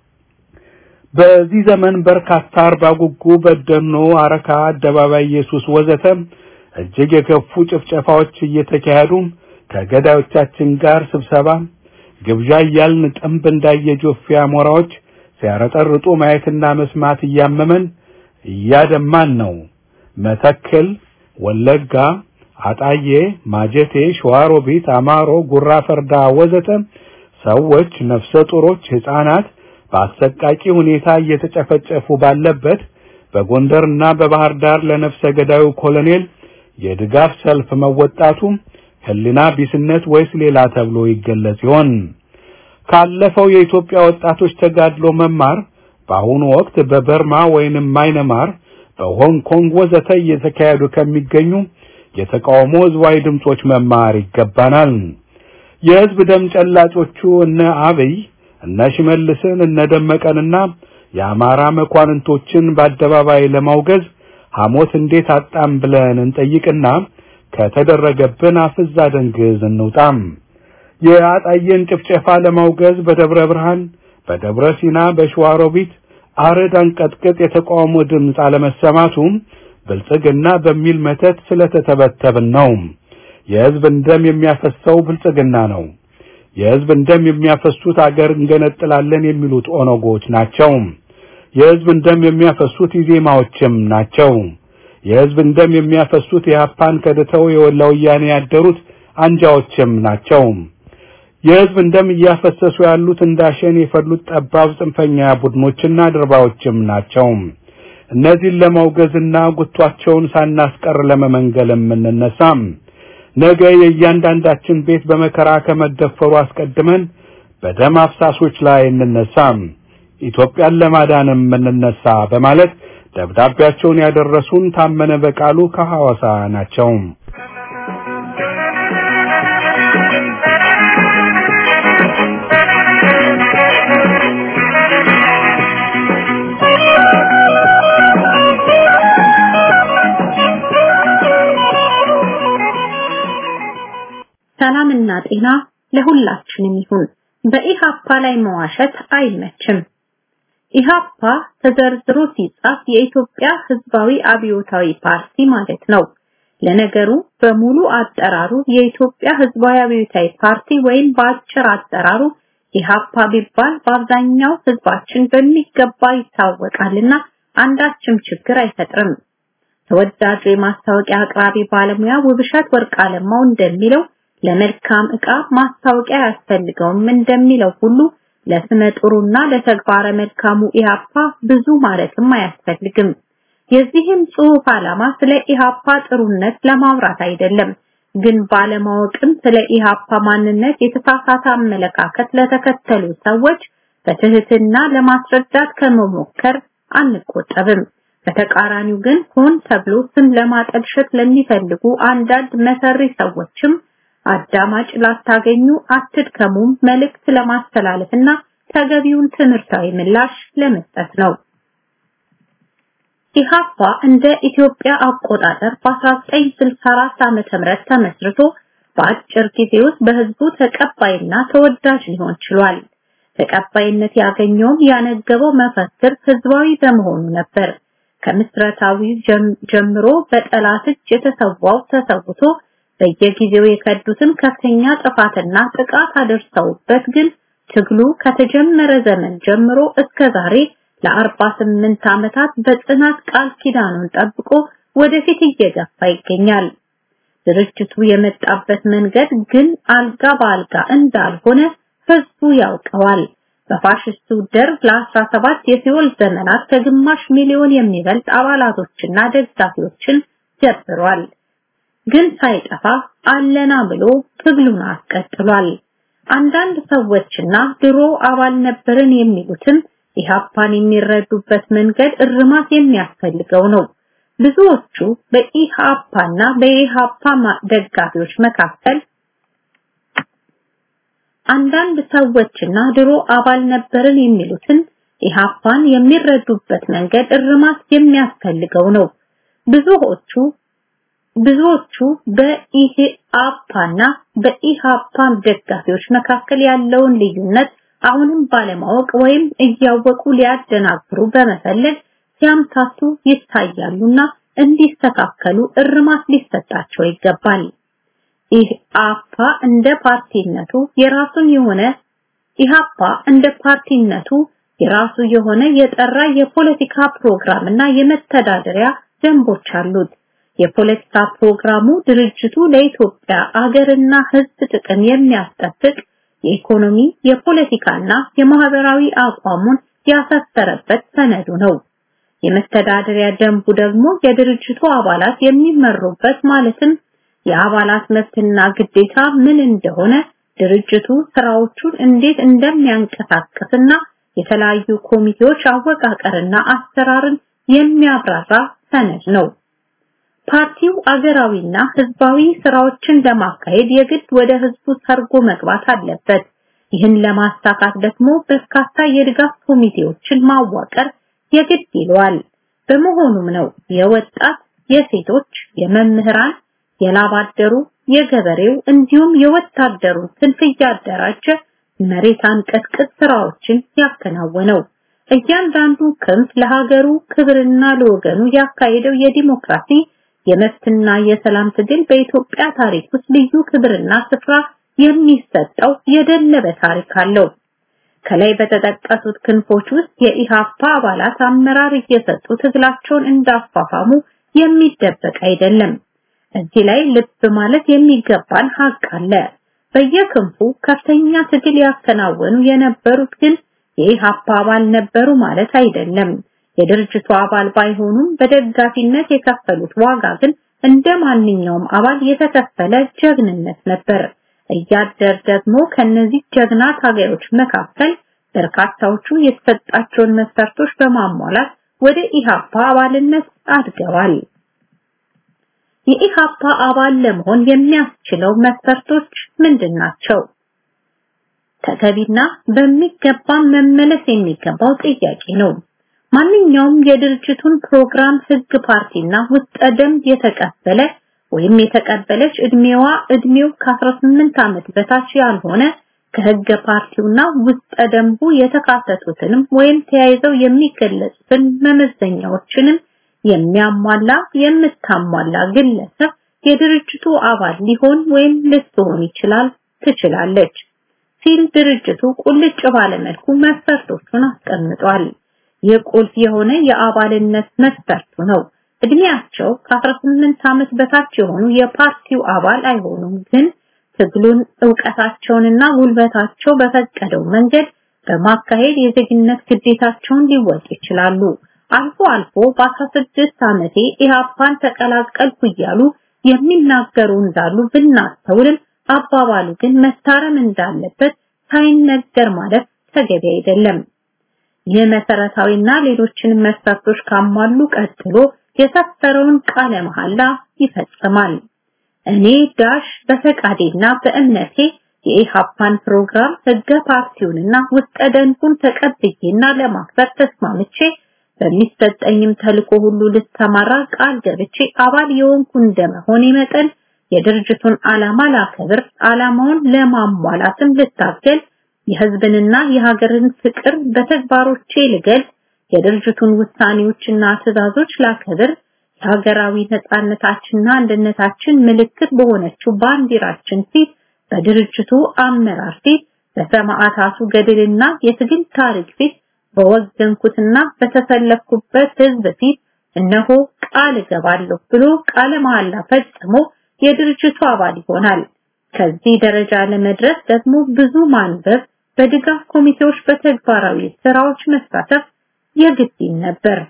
Speaker 5: በዚህ ዘመን በርካታ አርባ ጉጉ፣ በደኖ፣ አረካ፣ አደባባይ ኢየሱስ ወዘተ እጅግ የከፉ ጭፍጨፋዎች እየተካሄዱ ከገዳዮቻችን ጋር ስብሰባ ግብዣ እያልን ጥንብ እንዳየ ጆፌ አሞራዎች ሲያረጠርጡ ማየትና መስማት እያመመን እያደማን ነው። መተክል፣ ወለጋ፣ አጣዬ፣ ማጀቴ፣ ሸዋሮቢት፣ አማሮ፣ ጉራ ፈርዳ ወዘተ ሰዎች፣ ነፍሰ ጡሮች፣ ሕፃናት በአሰቃቂ ሁኔታ እየተጨፈጨፉ ባለበት በጎንደርና በባህር ዳር ለነፍሰ ገዳዩ ኮሎኔል የድጋፍ ሰልፍ መወጣቱ ሕሊና ቢስነት ወይስ ሌላ ተብሎ ይገለጽ ይሆን? ካለፈው የኢትዮጵያ ወጣቶች ተጋድሎ መማር በአሁኑ ወቅት በበርማ ወይንም ማይነማር በሆንግ ኮንግ ወዘተ እየተካሄዱ ከሚገኙ የተቃውሞ ህዝባዊ ድምጾች መማር ይገባናል። የህዝብ ደም ጨላጮቹ እነ አብይ እነ ሽመልስን እነ ደመቀንና የአማራ መኳንንቶችን በአደባባይ ለማውገዝ ሐሞት እንዴት አጣም ብለን እንጠይቅና ከተደረገብን አፍዛ ደንግዝ እንውጣም። የአጣየን ጭፍጨፋ ለማውገዝ በደብረ ብርሃን፣ በደብረ ሲና፣ በሸዋሮቢት አረድ አንቀጥቅጥ የተቃውሞ ድምፅ አለመሰማቱም ብልጽግና በሚል መተት ስለተተበተብን ነው። የህዝብን ደም የሚያፈሰው ብልጽግና ነው። የህዝብን ደም የሚያፈሱት አገር እንገነጥላለን የሚሉት ኦነጎች ናቸው። የህዝብን ደም የሚያፈሱት ኢዜማዎችም ናቸው። የህዝብን ደም የሚያፈሱት የሀፓን ከድተው የወላ ወያኔ ያደሩት አንጃዎችም ናቸው። የህዝብን ደም እያፈሰሱ ያሉት እንዳሸን የፈሉት ጠባብ ጽንፈኛ ቡድኖችና ድርባዎችም ናቸው። እነዚህን ለማውገዝና ጉቷቸውን ሳናስቀር ለመመንገል የምንነሳም ነገ የእያንዳንዳችን ቤት በመከራ ከመደፈሩ አስቀድመን በደም አፍሳሾች ላይ እንነሳም፣ ኢትዮጵያን ለማዳንም እንነሳ በማለት ደብዳቤያቸውን ያደረሱን ታመነ በቃሉ ከሐዋሳ ናቸው።
Speaker 6: ሰላምና ጤና ለሁላችንም ይሁን። በኢሃፓ ላይ መዋሸት አይመችም። ኢሃፓ ተዘርዝሮ ሲጻፍ የኢትዮጵያ ሕዝባዊ አብዮታዊ ፓርቲ ማለት ነው። ለነገሩ በሙሉ አጠራሩ የኢትዮጵያ ሕዝባዊ አብዮታዊ ፓርቲ ወይም በአጭር አጠራሩ ኢሃፓ ቢባል በአብዛኛው ሕዝባችን በሚገባ ይታወቃልና አንዳችም ችግር አይፈጥርም። ተወዳጁ የማስታወቂያ አቅራቢ ባለሙያ ውብሸት ወርቅ አለማው እንደሚለው ለመልካም ዕቃ ማስታወቂያ ያስፈልገውም እንደሚለው ሁሉ ለስመ ጥሩና ለተግባረ መልካሙ ኢሃፓ ብዙ ማለትም አያስፈልግም። የዚህም ጽሑፍ ዓላማ ስለ ኢሃፓ ጥሩነት ለማውራት አይደለም፣ ግን ባለማወቅም ስለ ኢሃፓ ማንነት የተሳሳተ አመለካከት ለተከተሉ ሰዎች በትህትና ለማስረዳት ከመሞከር አንቆጠብም። በተቃራኒው ግን ሆን ተብሎ ስም ለማጠልሸት ለሚፈልጉ አንዳንድ መሰሪ ሰዎችም አዳማጭ ላታገኙ አትድከሙም መልእክት ለማስተላለፍና ተገቢውን ትምህርታዊ ምላሽ ለመስጠት ነው። ኢሃፓ እንደ ኢትዮጵያ አቆጣጠር በ1964 ዓመተ ምህረት ተመስርቶ በአጭር ጊዜ ውስጥ በህዝቡ ተቀባይና ተወዳጅ ሊሆን ችሏል። ተቀባይነት ያገኘውም ያነገበው መፈክር ህዝባዊ በመሆኑ ነበር። ከምስረታዊ ጀምሮ በጠላት እጅ የተሰዋው ተሰውቶ በየጊዜው የከዱትን ከፍተኛ ጥፋትና ጥቃት አደርሰውበት ግን ትግሉ ከተጀመረ ዘመን ጀምሮ እስከ ዛሬ ለ48 ዓመታት በጽናት ቃል ኪዳኑን ጠብቆ ወደፊት እየገፋ ይገኛል። ድርጅቱ የመጣበት መንገድ ግን አልጋ በአልጋ እንዳልሆነ ህዝቡ ያውቀዋል። በፋሽስቱ ደርግ ለ17 የሲኦል ዘመናት ከግማሽ ሚሊዮን የሚበልጥ አባላቶችና ደጋፊዎችን ጀብሯል። ግን ሳይጠፋ አለና ብሎ ትግሉን አስቀጥሏል። አንዳንድ ሰዎችና ድሮ አባል ነበርን የሚሉትም ኢሃፓን የሚረዱበት መንገድ እርማት የሚያስፈልገው ነው። ብዙዎቹ በኢሃፓና በኢሃፓ ደጋፊዎች መካከል አንዳንድ ሰዎችና ድሮ አባል ነበርን የሚሉትን ኢሃፓን የሚረዱበት መንገድ እርማት የሚያስፈልገው ነው። ብዙዎቹ ብዙዎቹ በኢሃፓና በኢሃፓ ደጋፊዎች መካከል ያለውን ልዩነት አሁንም ባለማወቅ ወይም እያወቁ ሊያደናግሩ በመፈለግ ሲያምታቱ ይታያሉና እንዲስተካከሉ እርማት ሊሰጣቸው ይገባል። ኢሃፓ እንደ ፓርቲነቱ የራሱን የሆነ ኢሃፓ እንደ ፓርቲነቱ የራሱ የሆነ የጠራ የፖለቲካ ፕሮግራም እና የመተዳደሪያ ደንቦች አሉት። የፖለቲካ ፕሮግራሙ ድርጅቱ ለኢትዮጵያ አገርና ሕዝብ ጥቅም የሚያስጠብቅ የኢኮኖሚ የፖለቲካና የማህበራዊ አቋሙን ያሰፈረበት ሰነዱ ነው። የመተዳደሪያ ደንቡ ደግሞ የድርጅቱ አባላት የሚመሩበት ማለትም የአባላት መብትና ግዴታ ምን እንደሆነ ድርጅቱ ስራዎቹን እንዴት እንደሚያንቀሳቅስና የተለያዩ ኮሚቴዎች አወቃቀርና አሰራርን የሚያብራራ ሰነድ ነው። ፓርቲው አገራዊና ህዝባዊ ስራዎችን ለማካሄድ የግድ ወደ ህዝቡ ሰርጎ መግባት አለበት። ይህን ለማሳካት ደግሞ በርካታ የድጋፍ ኮሚቴዎችን ማዋቀር የግድ ይለዋል። በመሆኑም ነው የወጣት፣ የሴቶች፣ የመምህራን፣ የላባደሩ፣ የገበሬው እንዲሁም የወታደሩ ክንፍ እያደራጀ መሬት አንቀጥቅጥ ስራዎችን ያከናወነው። እያንዳንዱ ክንፍ ለሀገሩ ክብርና ለወገኑ ያካሄደው የዲሞክራሲ የመብትና የሰላም ትግል በኢትዮጵያ ታሪክ ውስጥ ልዩ ክብርና ስፍራ የሚሰጠው የደለበ ታሪክ አለው። ከላይ በተጠቀሱት ክንፎች ውስጥ የኢሃፓ አባላት አመራር እየሰጡ ትግላቸውን እንዳፋፋሙ የሚደበቅ አይደለም። እዚህ ላይ ልብ ማለት የሚገባን ሀቅ አለ። በየክንፉ ከፍተኛ ትግል ያከናወኑ የነበሩት ግን የኢሃፓ አባል ነበሩ ማለት አይደለም። የድርጅቱ አባል ባይሆኑም በደጋፊነት የከፈሉት ዋጋ ግን እንደ ማንኛውም አባል የተከፈለ ጀግንነት ነበር። እያደር ደግሞ ከነዚህ ጀግና ታጋዮች መካከል በርካታዎቹ የተሰጣቸውን መስፈርቶች በማሟላት ወደ ኢሃፓ አባልነት አድገዋል። የኢሃፓ አባል ለመሆን የሚያስችለው መስፈርቶች ምንድን ናቸው? ተገቢና በሚገባ መመለስ የሚገባው ጥያቄ ነው። ማንኛውም የድርጅቱን ፕሮግራም ህግ ፓርቲና ውስጠ ደንብ የተቀበለ ወይም የተቀበለች እድሜዋ እድሜው ከ18 ዓመት በታች ያልሆነ ከህገ ፓርቲውና ውስጠ ደንቡ የተካተቱትንም ወይም ተያይዘው የሚገለጹትን መመዘኛዎችንም የሚያሟላ የምታሟላ ግለሰብ የድርጅቱ አባል ሊሆን ወይም ልትሆን ይችላል ትችላለች ሲል ድርጅቱ ቁልጭ ባለመልኩ መስፈርቶቹን አስቀምጧል። የቁልፍ የሆነ የአባልነት መስፈርቱ ነው። እድሜያቸው ከ18 ዓመት በታች የሆኑ የፓርቲው አባል አይሆኑም፣ ግን ትግሉን ዕውቀታቸውንና ጉልበታቸው በፈቀደው መንገድ በማካሄድ የዜግነት ግዴታቸውን ሊወጡ ይችላሉ። አልፎ አልፎ በ16 ዓመቴ ኢህአፓን ተቀላቀልኩ እያሉ የሚናገሩ እንዳሉ ብናስተውልም አባባሉ ግን መታረም እንዳለበት ሳይነገር ማለት ተገቢ አይደለም። ይህ መሰረታዊና ሌሎችንም መስፈርቶች ካሟሉ ቀጥሎ የሰፈረውን ቃለ መሐላ ይፈጽማል። እኔ ዳሽ በፈቃዴና በእምነቴ የኢሃፓን ፕሮግራም ህገ ፓርቲውንና ውስጠ ደንቡን ተቀብዬና ለማክበር ተስማምቼ በሚሰጠኝም ተልኮ ሁሉ ልተማራ ቃል ገብቼ አባል የሆንኩ እንደመሆኔ መጠን የድርጅቱን ዓላማ ላከብር፣ ዓላማውን ለማሟላትም ልታገል፣ የህዝብንና የሀገርን ፍቅር በተግባሮቼ ልገልጽ፣ የድርጅቱን ውሳኔዎችና ትዕዛዞች ላከብር፣ የሀገራዊ ነጻነታችንና አንድነታችን ምልክት በሆነችው ባንዲራችን ፊት በድርጅቱ አመራር ፊት በሰማዕታቱ ገድልና የትግል ታሪክ ፊት በወገንኩትና በተሰለፍኩበት ህዝብ ፊት እነሆ ቃል እገባለሁ ብሎ ቃለ መሐላ ፈጽሞ የድርጅቱ አባል ይሆናል። ከዚህ ደረጃ ለመድረስ ደግሞ ብዙ ማንበብ፣ በድጋፍ ኮሚቴዎች በተግባራዊ ስራዎች መሳተፍ የግድ ነበር።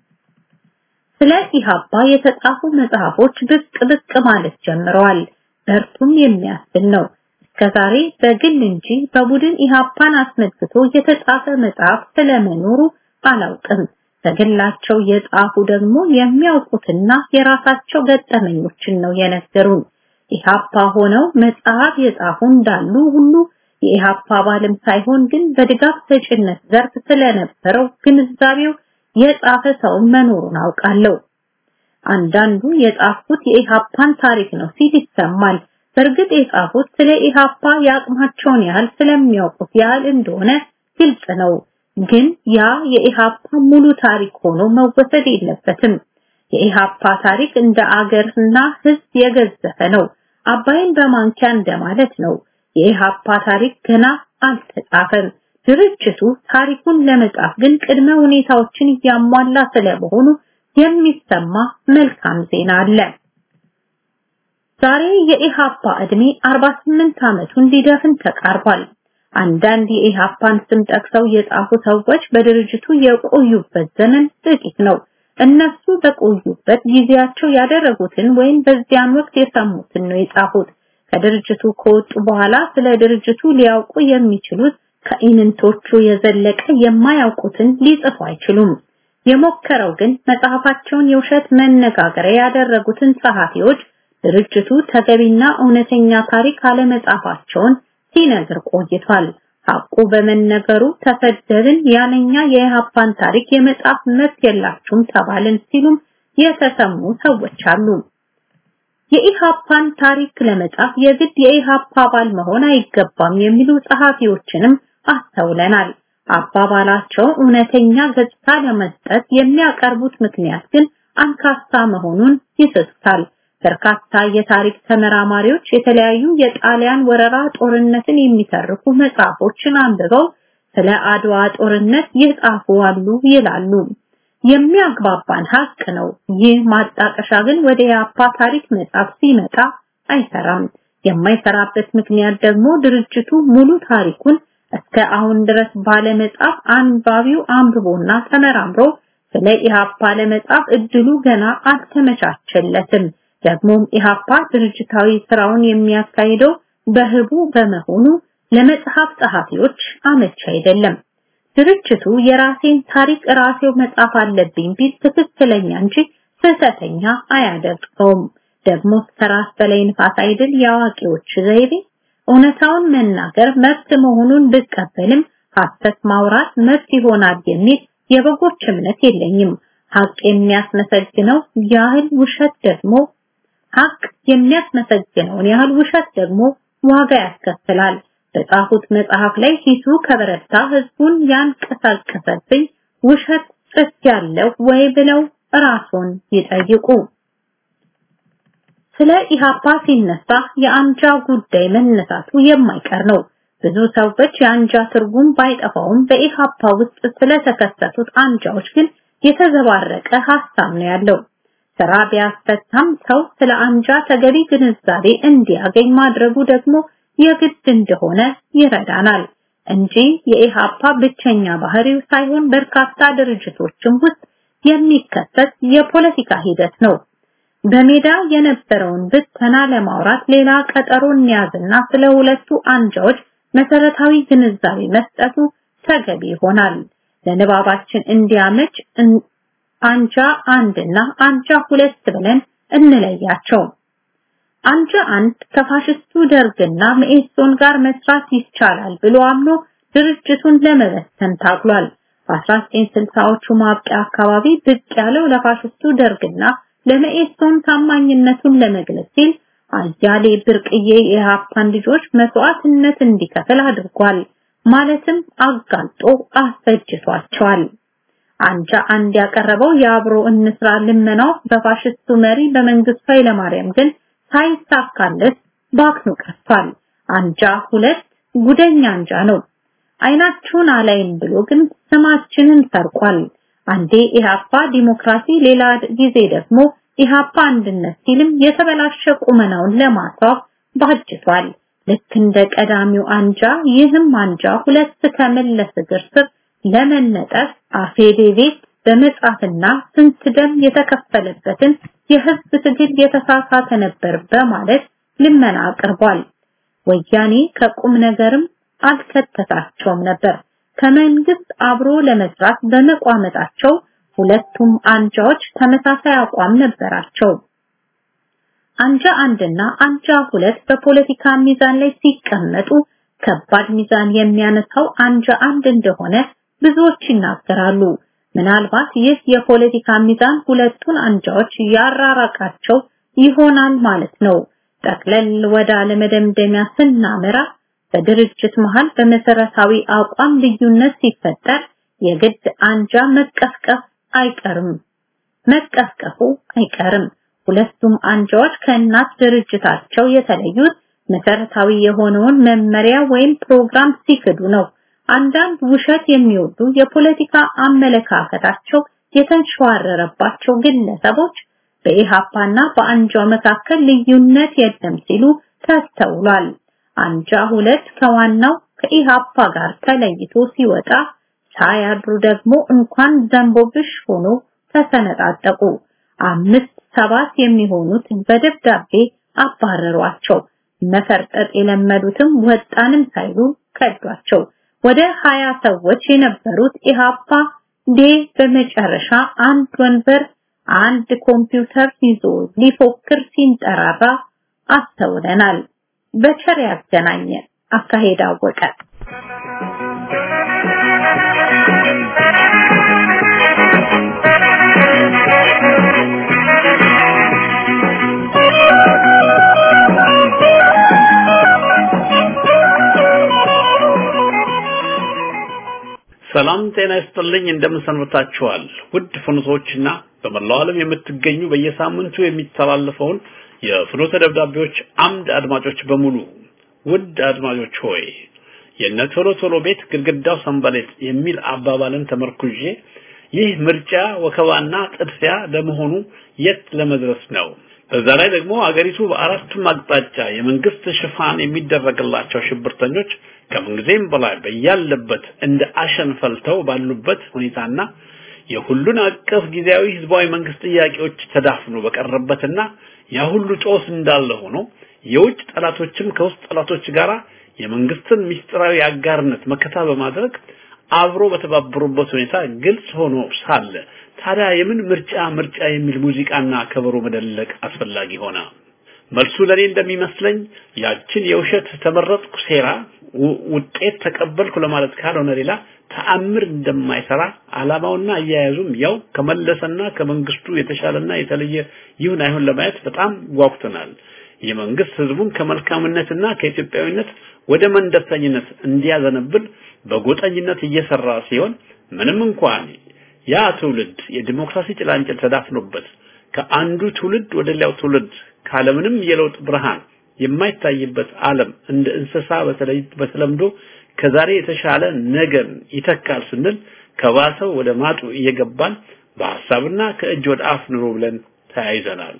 Speaker 6: ስለ ኢሃፓ የተጻፉ መጽሐፎች ብቅ ብቅ ማለት ጀምረዋል። በርቱም የሚያስብል ነው። እስከዛሬ በግል እንጂ በቡድን ኢሃፓን አስመልክቶ የተጻፈ መጽሐፍ ስለመኖሩ አላውቅም። በግላቸው የጻፉ ደግሞ የሚያውቁትና የራሳቸው ገጠመኞችን ነው የነገሩን። ኢሃፓ ሆነው መጽሐፍ የጻፉ እንዳሉ ሁሉ የኢሃፓ አባልም ሳይሆን ግን በድጋፍ ሰጪነት ዘርፍ ስለነበረው ግንዛቤው የጻፈ ሰው መኖሩን አውቃለሁ። አንዳንዱ የጻፉት የኢሃፓን ታሪክ ነው ሲል ይሰማል። በእርግጥ የጻፉት ስለ ኢሃፓ የአቅማቸውን ያህል ስለሚያውቁት ያህል እንደሆነ ግልጽ ነው። ግን ያ የኢሃፓ ሙሉ ታሪክ ሆኖ መወሰድ የለበትም። የኢሃፓ ታሪክ እንደ አገርና ሕዝብ የገዘፈ ነው። አባይን በማንኪያ እንደማለት ነው። የኢሃፓ ታሪክ ገና አልተጻፈም። ድርጅቱ ታሪኩን ለመጻፍ ግን ቅድመ ሁኔታዎችን እያሟላ ስለመሆኑ የሚሰማ መልካም ዜና አለ። ዛሬ የኢሃፓ እድሜ 48 ዓመቱን ሊደፍን ተቃርቧል። አንዳንድ የኢሃፓን ስም ጠቅሰው የጻፉ ሰዎች በድርጅቱ የቆዩበት ዘመን ጥቂት ነው። እነሱ በቆዩበት ጊዜያቸው ያደረጉትን ወይም በዚያን ወቅት የሰሙትን ነው የጻፉት። ከድርጅቱ ከወጡ በኋላ ስለ ድርጅቱ ሊያውቁ የሚችሉት ከኢምንቶቹ የዘለቀ የማያውቁትን ሊጽፉ አይችሉም። የሞከረው ግን መጽሐፋቸውን የውሸት መነጋገሪያ ያደረጉትን ጸሐፊዎች ድርጅቱ ተገቢና እውነተኛ ታሪክ አለመጻፋቸውን ሲነግር ቆይቷል። ሐቁ በመነገሩ ተሰደብን፣ ያለኛ የኢሃፓን ታሪክ የመጻፍ መብት የላችሁም ተባልን ሲሉም የተሰሙ ሰዎች አሉ። የኢሃፓን ታሪክ ለመጻፍ የግድ የኢሃፓ አባል መሆን አይገባም የሚሉ ጸሐፊዎችንም አስተውለናል። አባባላቸው እውነተኛ ገጽታ ለመስጠት የሚያቀርቡት ምክንያት ግን አንካሳ መሆኑን ይስታል። በርካታ የታሪክ ተመራማሪዎች የተለያዩ የጣሊያን ወረራ ጦርነትን የሚተርኩ መጽሐፎችን አንብበው ስለ አድዋ ጦርነት የጻፉ አሉ ይላሉ። የሚያግባባን ሀቅ ነው። ይህ ማጣቀሻ ግን ወደ የአፓ ታሪክ መጽሐፍ ሲመጣ አይሰራም። የማይሰራበት ምክንያት ደግሞ ድርጅቱ ሙሉ ታሪኩን እስከ አሁን ድረስ ባለመጻፍ አንባቢው አንብቦና ተመራምሮ ስለ ኢሃፓ ለመጻፍ እድሉ ገና አልተመቻቸለትም። ደግሞም ኢሃፓ ድርጅታዊ ስራውን የሚያካሂደው በህቡ በመሆኑ ለመጽሐፍ ጸሐፊዎች አመች አይደለም። ድርጅቱ የራሴን ታሪክ ራሴው መጻፍ አለብኝ ቢል ትክክለኛ እንጂ ስህተተኛ አያደርገውም። ደግሞ ከራስ በላይ ንፋስ አይደል የአዋቂዎች ዘይቤ። እውነታውን መናገር መብት መሆኑን ብቀበልም ሐሰት ማውራት መብት ይሆናል የሚል የበጎች እምነት የለኝም። ሀቅ የሚያስመሰግነው ያህል ውሸት ደግሞ ሀቅ የሚያስመሰግነውን ያህል ውሸት ደግሞ ዋጋ ያስከፍላል። በጻፉት መጽሐፍ ላይ ሂሱ ከበረታ ህዝቡን ያንቀሳቀሰብኝ ውሸት ጽፍ ያለው ወይ ብለው ራስዎን ይጠይቁ። ስለ ኢሃፓ ሲነሳ የአንጃ ጉዳይ መነሳቱ የማይቀር ነው። ብዙ ሰዎች የአንጃ ትርጉም ባይጠፋውም በኢሃፓ ውስጥ ስለተከሰቱት አንጃዎች ግን የተዘባረቀ ሐሳብ ነው ያለው። ስራ ቢያስፈታም ሰው ስለ አንጃ ተገቢ ግንዛቤ እንዲያገኝ ማድረጉ ደግሞ የግድ እንደሆነ ይረዳናል እንጂ የኢሃፓ ብቸኛ ባህሪው ሳይሆን በርካታ ድርጅቶችም ውስጥ የሚከሰት የፖለቲካ ሂደት ነው። በሜዳ የነበረውን ብተና ለማውራት ሌላ ቀጠሮ እንያዝና ስለ ሁለቱ አንጃዎች መሰረታዊ ግንዛቤ መስጠቱ ተገቢ ይሆናል። ለንባባችን እንዲያመች አንጃ አንድና አንጃ ሁለት ብለን እንለያቸው። አንጃ አንድ ከፋሽስቱ ደርግና መኢሶን ጋር መስራት ይቻላል ብሎ አምኖ ድርጅቱን ለመበተን ታግሏል። በ1960ዎቹ ማብቂያ አካባቢ ብቅ ያለው ለፋሽስቱ ደርግና ለመኢሶን ታማኝነቱን ለመግለጽ ሲል አያሌ ብርቅዬ የኢህአፓን ልጆች መስዋዕትነት እንዲከፍል አድርጓል። ማለትም አጋልጦ አስፈጅቷቸዋል። አንጃ አንድ ያቀረበው የአብሮ እንስራ ልመናው በፋሽስቱ መሪ በመንግስቱ ኃይለማርያም ግን ሳይሳካለት ባክኖ ቀርቷል። አንጃ ሁለት ጉደኛ አንጃ ነው። አይናችሁን አላይም ብሎ ግን ስማችንን ሰርቋል። አንዴ ኢህአፓ ዲሞክራሲ፣ ሌላ ጊዜ ደግሞ ኢህአፓ አንድነት ሲልም የተበላሸ ቁመናውን ለማስዋብ ባጅቷል። ልክ እንደ ቀዳሚው አንጃ ይህም አንጃ ሁለት ከመለስ እግር ስር ለመነጠፍ አፌዴቤት በመጻፍና ስንት ደም የተከፈለበትን የህዝብ ትግል የተሳሳተ ነበር በማለት ልመና አቅርቧል። ወያኔ ከቁም ነገርም አልከተታቸውም ነበር። ከመንግስት አብሮ ለመስራት በመቋመጣቸው ሁለቱም አንጃዎች ተመሳሳይ አቋም ነበራቸው። አንጃ አንድና አንጃ ሁለት በፖለቲካ ሚዛን ላይ ሲቀመጡ ከባድ ሚዛን የሚያነሳው አንጃ አንድ እንደሆነ ብዙዎች ይናገራሉ። ምናልባት ይህ የፖለቲካ ሚዛን ሁለቱን አንጃዎች ያራራቃቸው ይሆናል ማለት ነው። ጠቅለል ወደ አለመደምደሚያ ስናመራ በድርጅት መሃል በመሰረታዊ አቋም ልዩነት ሲፈጠር የግድ አንጃ መቀስቀስ አይቀርም መቀስቀሱ አይቀርም። ሁለቱም አንጃዎች ከእናት ድርጅታቸው የተለዩት መሰረታዊ የሆነውን መመሪያ ወይም ፕሮግራም ሲክዱ ነው። አንዳንድ ውሸት የሚወዱ የፖለቲካ አመለካከታቸው የተንሸዋረረባቸው ግለሰቦች በኢሃፓና በአንጃው መካከል ልዩነት የለም ሲሉ ተስተውሏል። አንጃ ሁለት ከዋናው ከኢሃፓ ጋር ተለይቶ ሲወጣ ሳያድሩ ደግሞ እንኳን ዘንቦብሽ ሆኖ ተሰነጣጠቁ። አምስት ሰባት የሚሆኑት በደብዳቤ አባረሯቸው። መፈርጠጥ የለመዱትም ወጣንም ሳይሉ ከዷቸው። ወደ ሀያ ሰዎች የነበሩት ኢሃፓ ዴ በመጨረሻ አንድ ወንበር አንድ ኮምፒውተር ይዞ ሊፎክር ሲንጠራራ አስተውለናል። በቸር ያገናኘ አካሄድ አወቀ።
Speaker 2: ሰላም ጤና ይስጥልኝ። እንደምን ሰንብታችኋል? ውድ ፍኖቶችና በመላው ዓለም የምትገኙ በየሳምንቱ የሚተላለፈውን የፍኖተ ደብዳቤዎች አምድ አድማጮች በሙሉ ውድ አድማጮች ሆይ የነ ቶሎ ቶሎ ቤት ግድግዳው ሰንበሌጥ የሚል አባባልን ተመርኩዤ ይህ ምርጫ ወከባና ጥድፊያ ለመሆኑ የት ለመድረስ ነው? በዛ ላይ ደግሞ አገሪቱ በአራቱም አቅጣጫ የመንግስት ሽፋን የሚደረግላቸው ሽብርተኞች ከምንጊዜም በላይ በያለበት እንደ አሸን ፈልተው ባሉበት ሁኔታና የሁሉን አቀፍ ጊዜያዊ ህዝባዊ መንግስት ጥያቄዎች ተዳፍኖ በቀረበትና ያ ሁሉ ጦስ እንዳለ ሆኖ የውጭ ጠላቶችም ከውስጥ ጠላቶች ጋር የመንግስትን ምስጢራዊ አጋርነት መከታ በማድረግ አብሮ በተባበሩበት ሁኔታ ግልጽ ሆኖ ሳለ ታዲያ የምን ምርጫ ምርጫ የሚል ሙዚቃና ከበሮ መደለቅ አስፈላጊ ሆነ? መልሱ ለኔ እንደሚመስለኝ ያችን የውሸት ተመረጥኩ ሴራ ውጤት ተቀበልኩ ለማለት ካልሆነ ሌላ ተአምር እንደማይሰራ አላማውና አያያዙም ያው ከመለሰና ከመንግስቱ የተሻለና የተለየ ይሁን አይሁን ለማየት በጣም ጓጉተናል። የመንግስት ህዝቡን ከመልካምነትና ከኢትዮጵያዊነት ወደ መንደርተኝነት እንዲያዘነብል በጎጠኝነት እየሰራ ሲሆን ምንም እንኳን ያ ትውልድ የዲሞክራሲ ጭላንጭል ተዳፍኖበት ከአንዱ ትውልድ ወደ ሌላው ትውልድ ካለምንም የለውጥ ብርሃን የማይታይበት ዓለም እንደ እንስሳ በተለይ በተለምዶ ከዛሬ የተሻለ ነገን ይተካል ስንል ከባሰው ወደ ማጡ እየገባን በሐሳብና ከእጅ ወደ አፍ ኑሮ ብለን ተያይዘናል።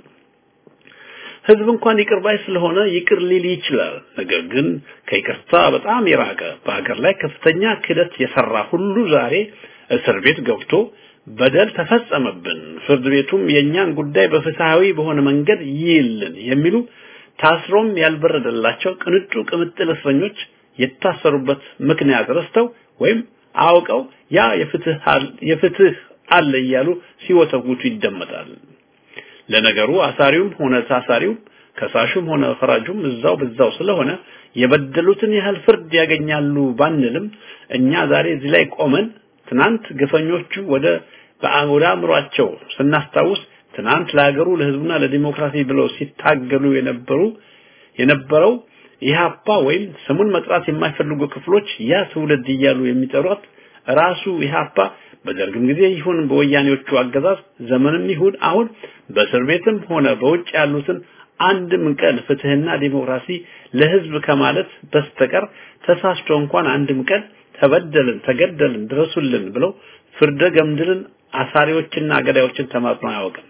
Speaker 2: ህዝብ እንኳን ይቅር ባይ ስለሆነ ይቅር ሊል ይችላል። ነገር ግን ከይቅርታ በጣም የራቀ በሀገር ላይ ከፍተኛ ክደት የሰራ ሁሉ ዛሬ እስር ቤት ገብቶ በደል ተፈጸመብን፣ ፍርድ ቤቱም የኛን ጉዳይ በፍትሃዊ በሆነ መንገድ ይይልን የሚሉ ታስሮም ያልበረደላቸው ቅንጡ ቅምጥል እስረኞች የታሰሩበት ምክንያት ረስተው ወይም አውቀው ያ የፍትህ የፍትህ አለ እያሉ ሲወተውቱ ይደመጣል። ለነገሩ አሳሪውም ሆነ ታሳሪው ከሳሹም ሆነ ፈራጁም እዛው በዛው ስለሆነ የበደሉትን ያህል ፍርድ ያገኛሉ ባንልም እኛ ዛሬ እዚህ ላይ ቆመን ትናንት ግፈኞቹ ወደ ወደ አእምሯቸው ስናስታውስ ትናንት ለሀገሩ ለህዝቡና ለዲሞክራሲ ብለው ሲታገሉ የነበሩ የነበረው ኢህአፓ ወይም ስሙን መጥራት የማይፈልጉ ክፍሎች ያ ትውልድ እያሉ የሚጠሯት ራሱ ኢህአፓ በደርግም ጊዜ ይሁን በወያኔዎቹ አገዛዝ ዘመንም ይሁን አሁን በእስር ቤትም ሆነ በውጭ ያሉትን አንድም ቀን ፍትህና ዲሞክራሲ ለህዝብ ከማለት በስተቀር ተሳስቶ እንኳን አንድም ቀን ተበደልን፣ ተገደልን፣ ድረሱልን ብለው ፍርደ ገምድልን አሳሪዎችና ገዳዮችን ተማጽኖ አያውቅም።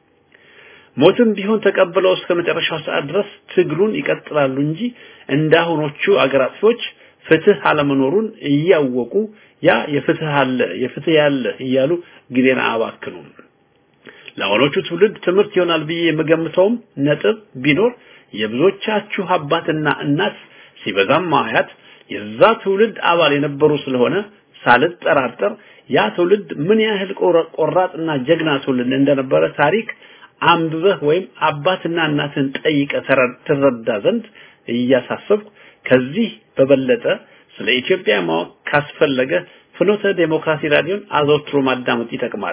Speaker 2: ሞትም ቢሆን ተቀብለው እስከ መጨረሻው ሰዓት ድረስ ትግሉን ይቀጥላሉ እንጂ እንዳሁኖቹ አገር አጥፊዎች ፍትህ አለመኖሩን እያወቁ ያ የፍትህ አለ የፍትህ ያለ እያሉ ጊዜን አያባክኑም። ለአሁኖቹ ትውልድ ትምህርት ይሆናል ብዬ የምገምተውም ነጥብ ቢኖር የብዙዎቻችሁ አባትና እናት ሲበዛም አያት የዛ ትውልድ አባል የነበሩ ስለሆነ ሳልጠራጠር ያ ትውልድ ምን ያህል ቆራጥና ጀግና ትውልድ እንደነበረ ታሪክ አንብበህ ወይም አባትና እናትን ጠይቀ ትረዳ ዘንድ እያሳሰብኩ ከዚህ በበለጠ ስለ ኢትዮጵያ ማወቅ ካስፈለገ ፍኖተ ዴሞክራሲ ራዲዮን አዘውትሮ ማዳመጥ ይጠቅማል።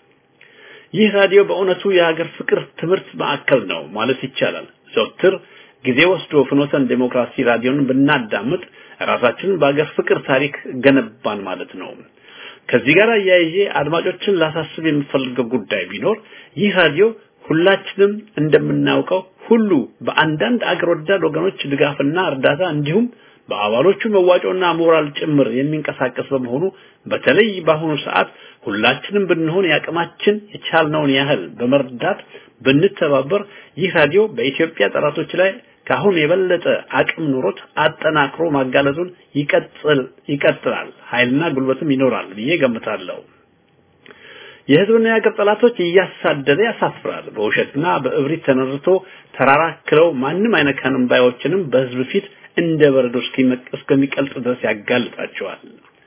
Speaker 2: ይህ ራዲዮ በእውነቱ የሀገር ፍቅር ትምህርት ማዕከል ነው ማለት ይቻላል። ዘውትር ጊዜ ወስዶ ፍኖተን ዴሞክራሲ ራዲዮን ብናዳምጥ ራሳችንን በሀገር ፍቅር ታሪክ ገነባን ማለት ነው። ከዚህ ጋር አያይዤ አድማጮችን ላሳስብ የምፈልገው ጉዳይ ቢኖር ይህ ራዲዮ ሁላችንም እንደምናውቀው ሁሉ በአንዳንድ አገር ወዳድ ወገኖች ድጋፍና እርዳታ እንዲሁም በአባሎቹ መዋጮና ሞራል ጭምር የሚንቀሳቀስ በመሆኑ በተለይ በአሁኑ ሰዓት ሁላችንም ብንሆን ያቅማችን የቻልነውን ያህል በመርዳት ብንተባበር ይህ ራዲዮ በኢትዮጵያ ጠላቶች ላይ ካሁን የበለጠ አቅም ኑሮት አጠናክሮ ማጋለጡን ይቀጥል ይቀጥላል ኃይልና ጉልበትም ይኖራል ብዬ ገምታለሁ። የህዝብና የሀገር ጠላቶች እያሳደደ ያሳፍራል። በውሸትና በእብሪት ተነርቶ ተራራክለው ማንም አይነካንም ባዮችንም በህዝብ ፊት እንደ በረዶ እስከሚቀልጥ ድረስ ያጋልጣቸዋል።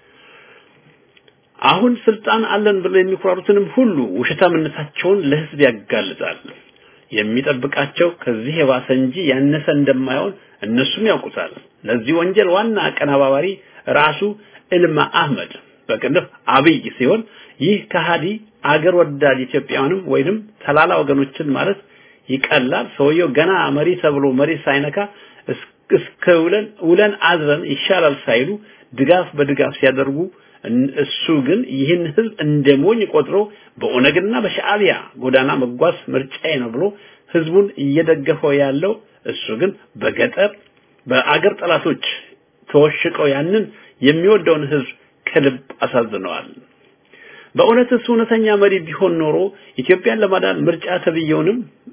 Speaker 2: አሁን ስልጣን አለን ብለው የሚኮራሩትንም ሁሉ ውሸታምነታቸውን ለህዝብ ያጋልጣል። የሚጠብቃቸው ከዚህ የባሰ እንጂ ያነሰ እንደማይሆን እነሱም ያውቁታል። ለዚህ ወንጀል ዋና አቀናባባሪ ራሱ እልማ አህመድ በቅንፍ አብይ ሲሆን ይህ ከሃዲ አገር ወዳድ ኢትዮጵያውያንም ወይንም ተላላ ወገኖችን ማለት ይቀላል። ሰውየው ገና መሪ ተብሎ መሪ ሳይነካ እስከ ውለን ውለን አድረን ይሻላል ሳይሉ ድጋፍ በድጋፍ ሲያደርጉ እሱ ግን ይህን ህዝብ እንደ ሞኝ ቆጥሮ በኦነግና በሻዕቢያ ጎዳና መጓዝ ምርጫዬ ነው ብሎ ህዝቡን እየደገፈው ያለው እሱ ግን በገጠር በአገር ጠላቶች ተወሽቀው ያንን የሚወደውን ህዝብ ከልብ አሳዝነዋል። በእውነትስ እውነተኛ መሪ ቢሆን ኖሮ ኢትዮጵያን ለማዳን ምርጫ ተብየውንም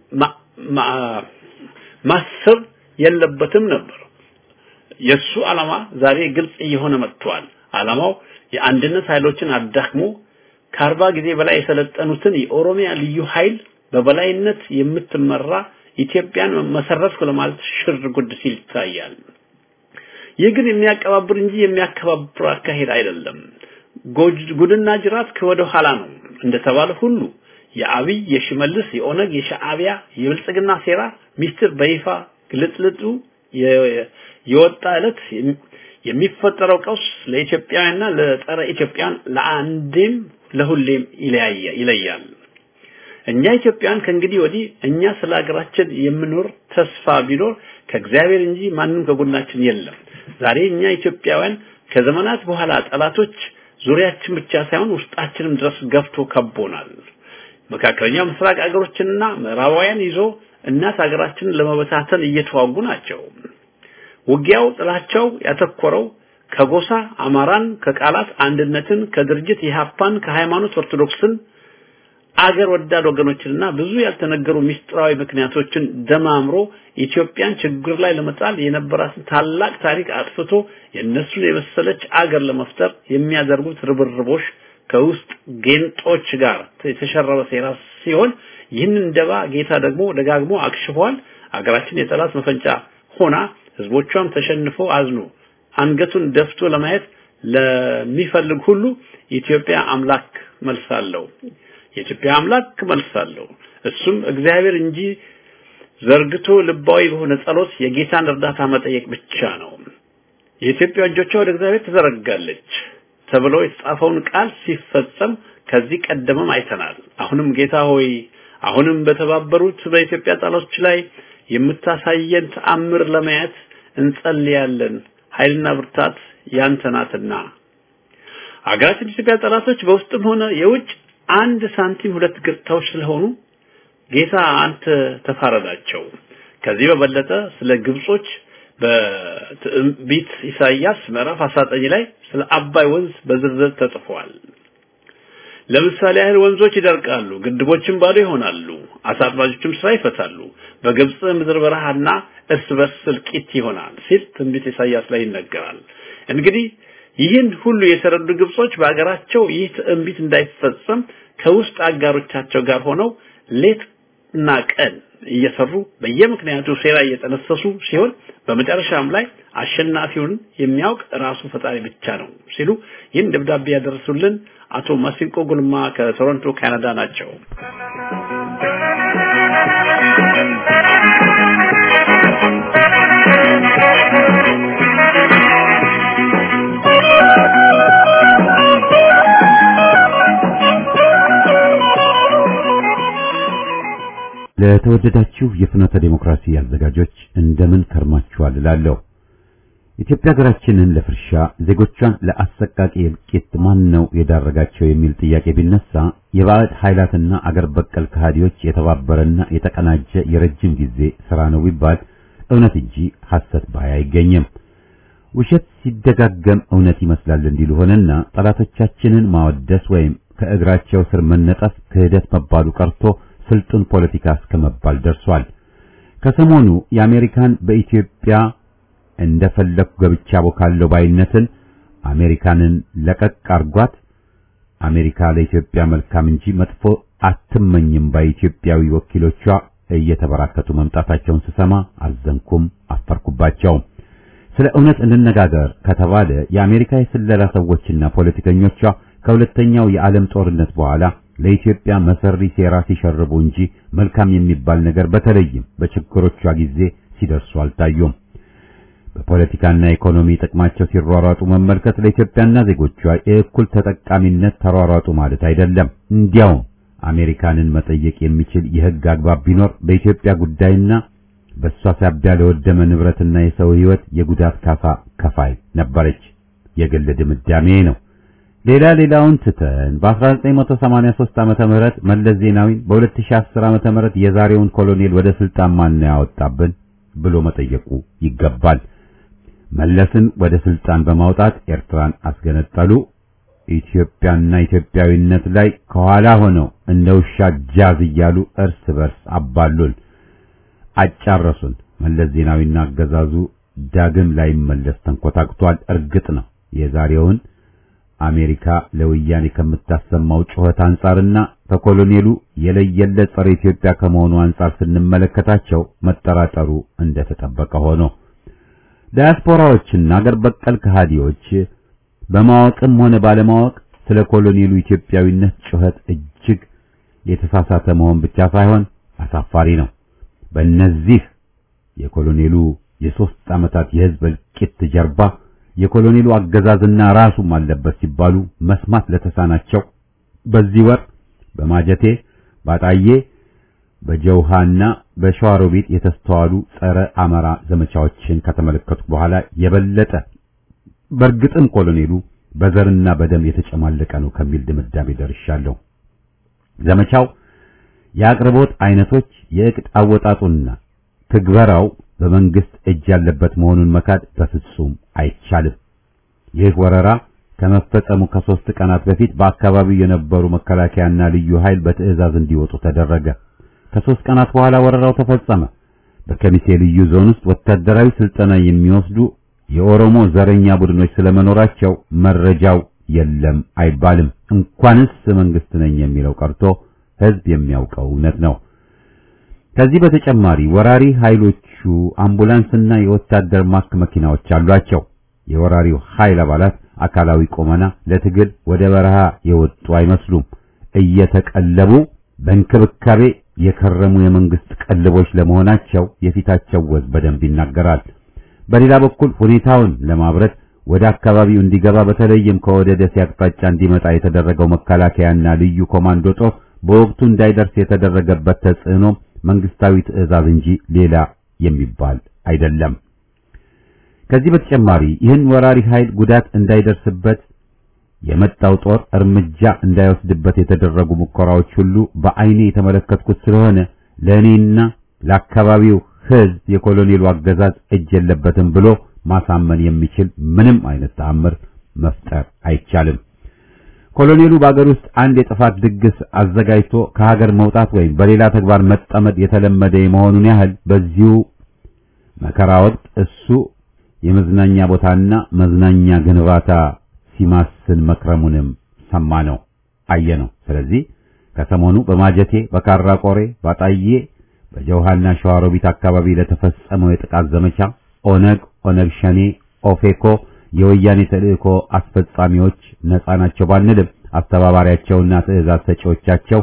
Speaker 2: ማሰብ የለበትም ነበር። የሱ ዓላማ ዛሬ ግልጽ እየሆነ መጥቷል። ዓላማው የአንድነት ኃይሎችን አዳክሞ ከአርባ ጊዜ በላይ የሰለጠኑትን የኦሮሚያ ልዩ ኃይል በበላይነት የምትመራ ኢትዮጵያን መሰረትኩ ለማለት ሽር ጉድ ሲል ይታያል። ይህ ግን የሚያቀባብር እንጂ የሚያከባብር አካሄድ አይደለም። ጉድና ጅራት ከወደ ኋላ ነው እንደተባለ ሁሉ የአብይ የሽመልስ የኦነግ የሻዕቢያ የብልጽግና ሴራ ሚስጥር በይፋ ግልጥልጡ የወጣ ዕለት የሚፈጠረው ቀውስ ለኢትዮጵያውያንና ለጸረ ኢትዮጵያን ለአንዴም ለሁሌም ይለያል። እኛ ኢትዮጵያን ከእንግዲህ ወዲህ እኛ ስለ ሀገራችን የምኖር ተስፋ ቢኖር ከእግዚአብሔር እንጂ ማንም ከጎናችን የለም። ዛሬ እኛ ኢትዮጵያውያን ከዘመናት በኋላ ጠላቶች ዙሪያችን ብቻ ሳይሆን ውስጣችንም ድረስ ገፍቶ ከቦናል። መካከለኛው ምስራቅ ሀገሮችንና ምዕራባውያን ይዞ እናት ሀገራችንን ለመበታተን እየተዋጉ ናቸው። ውጊያው ጥላቸው ያተኮረው ከጎሳ አማራን፣ ከቃላት አንድነትን፣ ከድርጅት ኢህአፓን፣ ከሃይማኖት ኦርቶዶክስን አገር ወዳድ ወገኖችንና ብዙ ያልተነገሩ ሚስጥራዊ ምክንያቶችን ደማምሮ ኢትዮጵያን ችግር ላይ ለመጣል የነበራትን ታላቅ ታሪክ አጥፍቶ የእነሱን የመሰለች አገር ለመፍጠር የሚያደርጉት ርብርቦች ከውስጥ ጌንጦች ጋር የተሸረበ ሴራ ሲሆን ይህንን ደባ ጌታ ደግሞ ደጋግሞ አክሽፏል። አገራችን የጠላት መፈንጫ ሆና ህዝቦቿም ተሸንፎ አዝኖ አንገቱን ደፍቶ ለማየት ለሚፈልግ ሁሉ ኢትዮጵያ አምላክ መልሳለሁ። የኢትዮጵያ አምላክ መልሳለሁ። እሱም እግዚአብሔር እንጂ ዘርግቶ ልባዊ በሆነ ጸሎት የጌታን እርዳታ መጠየቅ ብቻ ነው። የኢትዮጵያ እጆቿ ወደ እግዚአብሔር ትዘረጋለች ተብሎ የተጻፈውን ቃል ሲፈጸም ከዚህ ቀደምም አይተናል። አሁንም ጌታ ሆይ አሁንም በተባበሩት በኢትዮጵያ ጠላቶች ላይ የምታሳየን ተአምር ለማየት እንጸልያለን። ኃይልና ብርታት ያንተ ናትና። አገራችን ኢትዮጵያ ጠላቶች በውስጥም ሆነ የውጭ አንድ ሳንቲም ሁለት ገጽታዎች ስለሆኑ ጌታ አንተ ተፋረዳቸው። ከዚህ በበለጠ ስለ ግብጾች በትንቢት ኢሳይያስ ምዕራፍ 19 ላይ ስለ አባይ ወንዝ በዝርዝር ተጽፏል። ለምሳሌ ያህል ወንዞች ይደርቃሉ፣ ግድቦችም ባዶ ይሆናሉ፣ አሳ አጥማጆችም ስራ ይፈታሉ፣ በግብጽ ምድር በረሃና እርስ በርስ እልቂት ይሆናል ሲል ትንቢት ኢሳይያስ ላይ ይነገራል። እንግዲህ ይህን ሁሉ የተረዱ ግብጾች በአገራቸው ይህ ትንቢት እንዳይፈጸም ከውስጥ አጋሮቻቸው ጋር ሆነው ሌት እና ቀን እየሰሩ በየምክንያቱ ሴራ እየጠነሰሱ ሲሆን በመጨረሻም ላይ አሸናፊውን የሚያውቅ ራሱ ፈጣሪ ብቻ ነው ሲሉ ይህን ደብዳቤ ያደረሱልን አቶ ማሲንቆ ጉልማ ከቶሮንቶ ካናዳ ናቸው።
Speaker 1: ለተወደዳችሁ የፍኖተ ዴሞክራሲ አዘጋጆች እንደምን ከርማችኋል እላለሁ። ኢትዮጵያ ሀገራችንን ለፍርሻ ዜጎቿን ለአሰቃቂ እልቂት ማን ነው የዳረጋቸው የሚል ጥያቄ ቢነሳ የባዕድ ኃይላትና አገር በቀል ከሃዲዎች የተባበረና የተቀናጀ የረጅም ጊዜ ስራ ነው ቢባል እውነት እንጂ ሐሰት ባይ አይገኝም። ውሸት ሲደጋገም እውነት ይመስላል እንዲሉ ሆነና ጠላቶቻችንን ማወደስ ወይም ከእግራቸው ስር መነጠፍ ክህደት መባሉ ቀርቶ ስልጡን ፖለቲካ እስከመባል ደርሷል። ከሰሞኑ የአሜሪካን በኢትዮጵያ እንደፈለኩ ገብቻ ቦካለው ባይነትን አሜሪካንን ለቀቅ አርጓት አሜሪካ ለኢትዮጵያ መልካም እንጂ መጥፎ አትመኝም ባይ ኢትዮጵያዊ ወኪሎቿ እየተበራከቱ መምጣታቸውን ስሰማ አዘንኩም፣ አፈርኩባቸው። ስለ እውነት እንነጋገር ከተባለ የአሜሪካ የስለላ ሰዎችና ፖለቲከኞቿ ከሁለተኛው የዓለም ጦርነት በኋላ ለኢትዮጵያ መሰሪ ሴራ ሲሸርቡ እንጂ መልካም የሚባል ነገር በተለይም በችግሮቿ ጊዜ ሲደርሱ አልታዩም። በፖለቲካና ኢኮኖሚ ጥቅማቸው ሲሯሯጡ መመልከት ለኢትዮጵያና ዜጎቿ የእኩል ተጠቃሚነት ተሯሯጡ ማለት አይደለም። እንዲያውም አሜሪካንን መጠየቅ የሚችል የሕግ አግባብ ቢኖር በኢትዮጵያ ጉዳይና በእሷ ሳቢያ ለወደመ ንብረትና የሰው ሕይወት የጉዳት ካሳ ከፋይ ነበረች። የግል ድምዳሜ ነው። ሌላ ሌላውን ትተን በ1983 ዓመተ ምህረት መለስ ዜናዊን በ2010 ዓመተ ምህረት የዛሬውን ኮሎኔል ወደ ስልጣን ማን ያወጣብን ብሎ መጠየቁ ይገባል። መለስን ወደ ስልጣን በማውጣት ኤርትራን አስገነጠሉ። ኢትዮጵያና ኢትዮጵያዊነት ላይ ከኋላ ሆነው እንደ ውሻ ጃዝ እያሉ እርስ በርስ አባሉን፣ አጫረሱን። መለስ ዜናዊና አገዛዙ ዳግም ላይ መለስ ተንኮታክቷል። እርግጥ ነው የዛሬውን አሜሪካ ለወያኔ ከምታሰማው ጩኸት አንጻርና ከኮሎኔሉ የለየለት ጸረ ኢትዮጵያ ከመሆኑ አንጻር ስንመለከታቸው መጠራጠሩ እንደተጠበቀ ሆኖ ዳያስፖራዎችና አገር በቀል ከሃዲዎች በማወቅም ሆነ ባለማወቅ ስለ ኮሎኔሉ ኢትዮጵያዊነት ጩኸት እጅግ የተሳሳተ መሆን ብቻ ሳይሆን አሳፋሪ ነው። በእነዚህ የኮሎኔሉ የሦስት ዓመታት የሕዝብ እልቂት ጀርባ የኮሎኔሉ አገዛዝና ራሱም አለበት ሲባሉ መስማት ለተሳናቸው በዚህ ወር በማጀቴ ባጣዬ በጀውሃና በሸዋሮቢት የተስተዋሉ ጸረ አማራ ዘመቻዎችን ከተመለከቱ በኋላ የበለጠ በእርግጥም ኮሎኔሉ በዘርና በደም የተጨማለቀ ነው ከሚል ድምዳሜ ደርሻለሁ። ዘመቻው የአቅርቦት አይነቶች፣ የእቅድ አወጣጡና ትግበራው በመንግስት እጅ ያለበት መሆኑን መካድ በፍጹም አይቻልም። ይህ ወረራ ከመፈጸሙ ከሶስት ቀናት በፊት በአካባቢው የነበሩ መከላከያና ልዩ ኃይል በትዕዛዝ እንዲወጡ ተደረገ። ከሶስት ቀናት በኋላ ወረራው ተፈጸመ። በከሚሴ ልዩ ዞን ውስጥ ወታደራዊ ስልጠና የሚወስዱ የኦሮሞ ዘረኛ ቡድኖች ስለመኖራቸው መረጃው የለም አይባልም። እንኳንስ መንግስት ነኝ የሚለው ቀርቶ ህዝብ የሚያውቀው እውነት ነው። ከዚህ በተጨማሪ ወራሪ ኃይሎቹ አምቡላንስና የወታደር ማክ መኪናዎች አሏቸው። የወራሪው ኃይል አባላት አካላዊ ቁመና ለትግል ወደ በረሃ የወጡ አይመስሉም። እየተቀለቡ በእንክብካቤ የከረሙ የመንግስት ቀልቦች ለመሆናቸው የፊታቸው ወዝ በደንብ ይናገራል። በሌላ በኩል ሁኔታውን ለማብረት ወደ አካባቢው እንዲገባ በተለይም ከወደ ደሴ አቅጣጫ እንዲመጣ የተደረገው መከላከያና ልዩ ኮማንዶ ጦር በወቅቱ እንዳይደርስ የተደረገበት ተጽዕኖ መንግስታዊ ትዕዛዝ እንጂ ሌላ የሚባል አይደለም። ከዚህ በተጨማሪ ይህን ወራሪ ኃይል ጉዳት እንዳይደርስበት የመጣው ጦር እርምጃ እንዳይወስድበት የተደረጉ ሙከራዎች ሁሉ በአይኔ የተመለከትኩት ስለሆነ ለእኔና ለአካባቢው ሕዝብ የኮሎኔሉ አገዛዝ እጅ የለበትም ብሎ ማሳመን የሚችል ምንም አይነት ተአምር መፍጠር አይቻልም። ኮሎኔሉ በአገር ውስጥ አንድ የጥፋት ድግስ አዘጋጅቶ ከሀገር መውጣት ወይም በሌላ ተግባር መጠመድ የተለመደ የመሆኑን ያህል በዚሁ መከራ ወቅት እሱ የመዝናኛ ቦታና መዝናኛ ግንባታ ሲማስን መክረሙንም ሰማ ነው አየ ነው። ስለዚህ ከሰሞኑ በማጀቴ፣ በካራ ቆሬ፣ ባጣዬ፣ በጀውሃና ሸዋሮቢት አካባቢ ለተፈጸመው የጥቃት ዘመቻ ኦነግ፣ ኦነግ ሸኔ፣ ኦፌኮ የወያኔ ተልእኮ አስፈጻሚዎች ነፃ ናቸው ባንልም አስተባባሪያቸውና ትዕዛዝ ሰጪዎቻቸው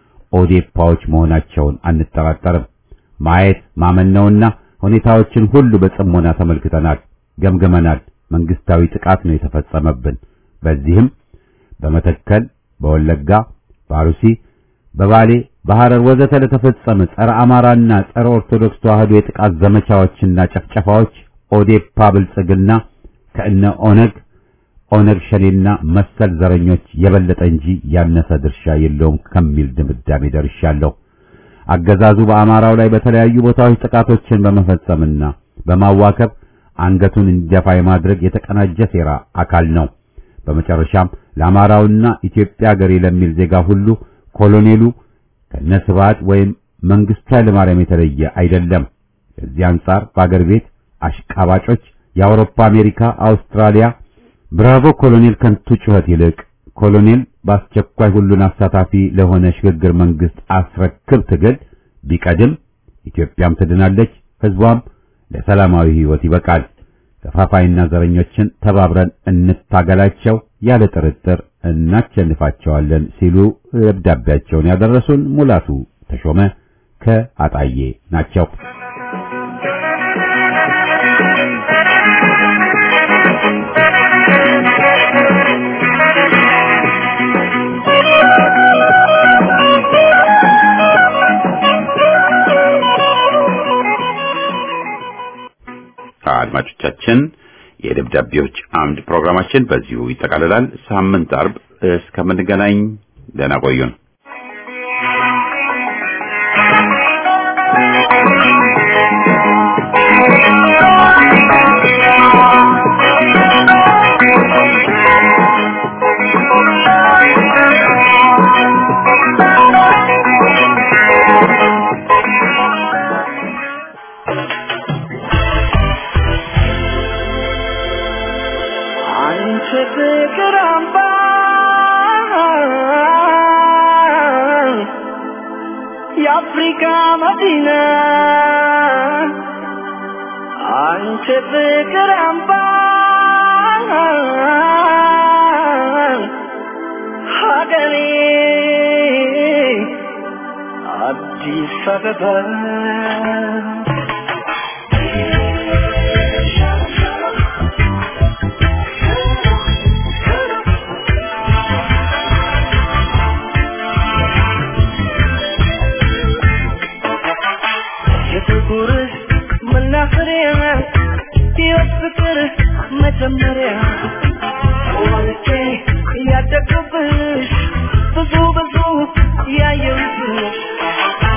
Speaker 1: ኦዴፓዎች መሆናቸውን አንጠራጠርም። ማየት ማመን ነውና ሁኔታዎችን ሁሉ በጽሞና ተመልክተናል፣ ገምግመናል። መንግስታዊ ጥቃት ነው የተፈጸመብን። በዚህም በመተከል፣ በወለጋ፣ በአሩሲ፣ በባሌ፣ በሐረር ወዘተ ለተፈጸመ ጸረ አማራና ጸረ ኦርቶዶክስ ተዋህዶ የጥቃት ዘመቻዎችና ጨፍጨፋዎች ኦዴፓ ብልጽግና ከእነ ኦነግ ኦነግ ሸኔና መሰል ዘረኞች የበለጠ እንጂ ያነሰ ድርሻ የለውም ከሚል ድምዳሜ ደርሻለሁ። አገዛዙ በአማራው ላይ በተለያዩ ቦታዎች ጥቃቶችን በመፈጸምና በማዋከብ አንገቱን እንዲደፋ የማድረግ የተቀናጀ ሴራ አካል ነው። በመጨረሻም ለአማራውና ኢትዮጵያ ሀገሬ ለሚል ዜጋ ሁሉ ኮሎኔሉ ከነስብሐት ወይም መንግስቱ ኃይለማርያም የተለየ አይደለም። ከዚህ አንጻር በአገር ቤት አሽቃባጮች የአውሮፓ፣ አሜሪካ፣ አውስትራሊያ ብራቮ ኮሎኔል ከንቱ ጩኸት ይልቅ ኮሎኔል በአስቸኳይ ሁሉን አሳታፊ ለሆነ ሽግግር መንግስት አስረክብ ትግል ቢቀድም ኢትዮጵያም ትድናለች፣ ህዝቧም ለሰላማዊ ህይወት ይበቃል። ከፋፋይና ዘረኞችን ተባብረን እንታገላቸው፣ ያለ ጥርጥር እናሸንፋቸዋለን ሲሉ ደብዳቤያቸውን ያደረሱን ሙላቱ ተሾመ ከአጣዬ ናቸው። አድማጮቻችን የደብዳቤዎች አምድ ፕሮግራማችን በዚሁ ይጠቃልላል። ሳምንት አርብ እስከምንገናኝ ደህና ቆዩን።
Speaker 3: አንቺ ፍቅር አምባ የአፍሪካ መዲና አንቺ ፍቅር አምባ ሀገሬ አዲስ አበባ የፍቅር መናኸሪያ ሕይወት ፍቅር መጀመሪያ ወልጄ ያደግኩብሽ ብዙ ብዙ ያየሁብሽ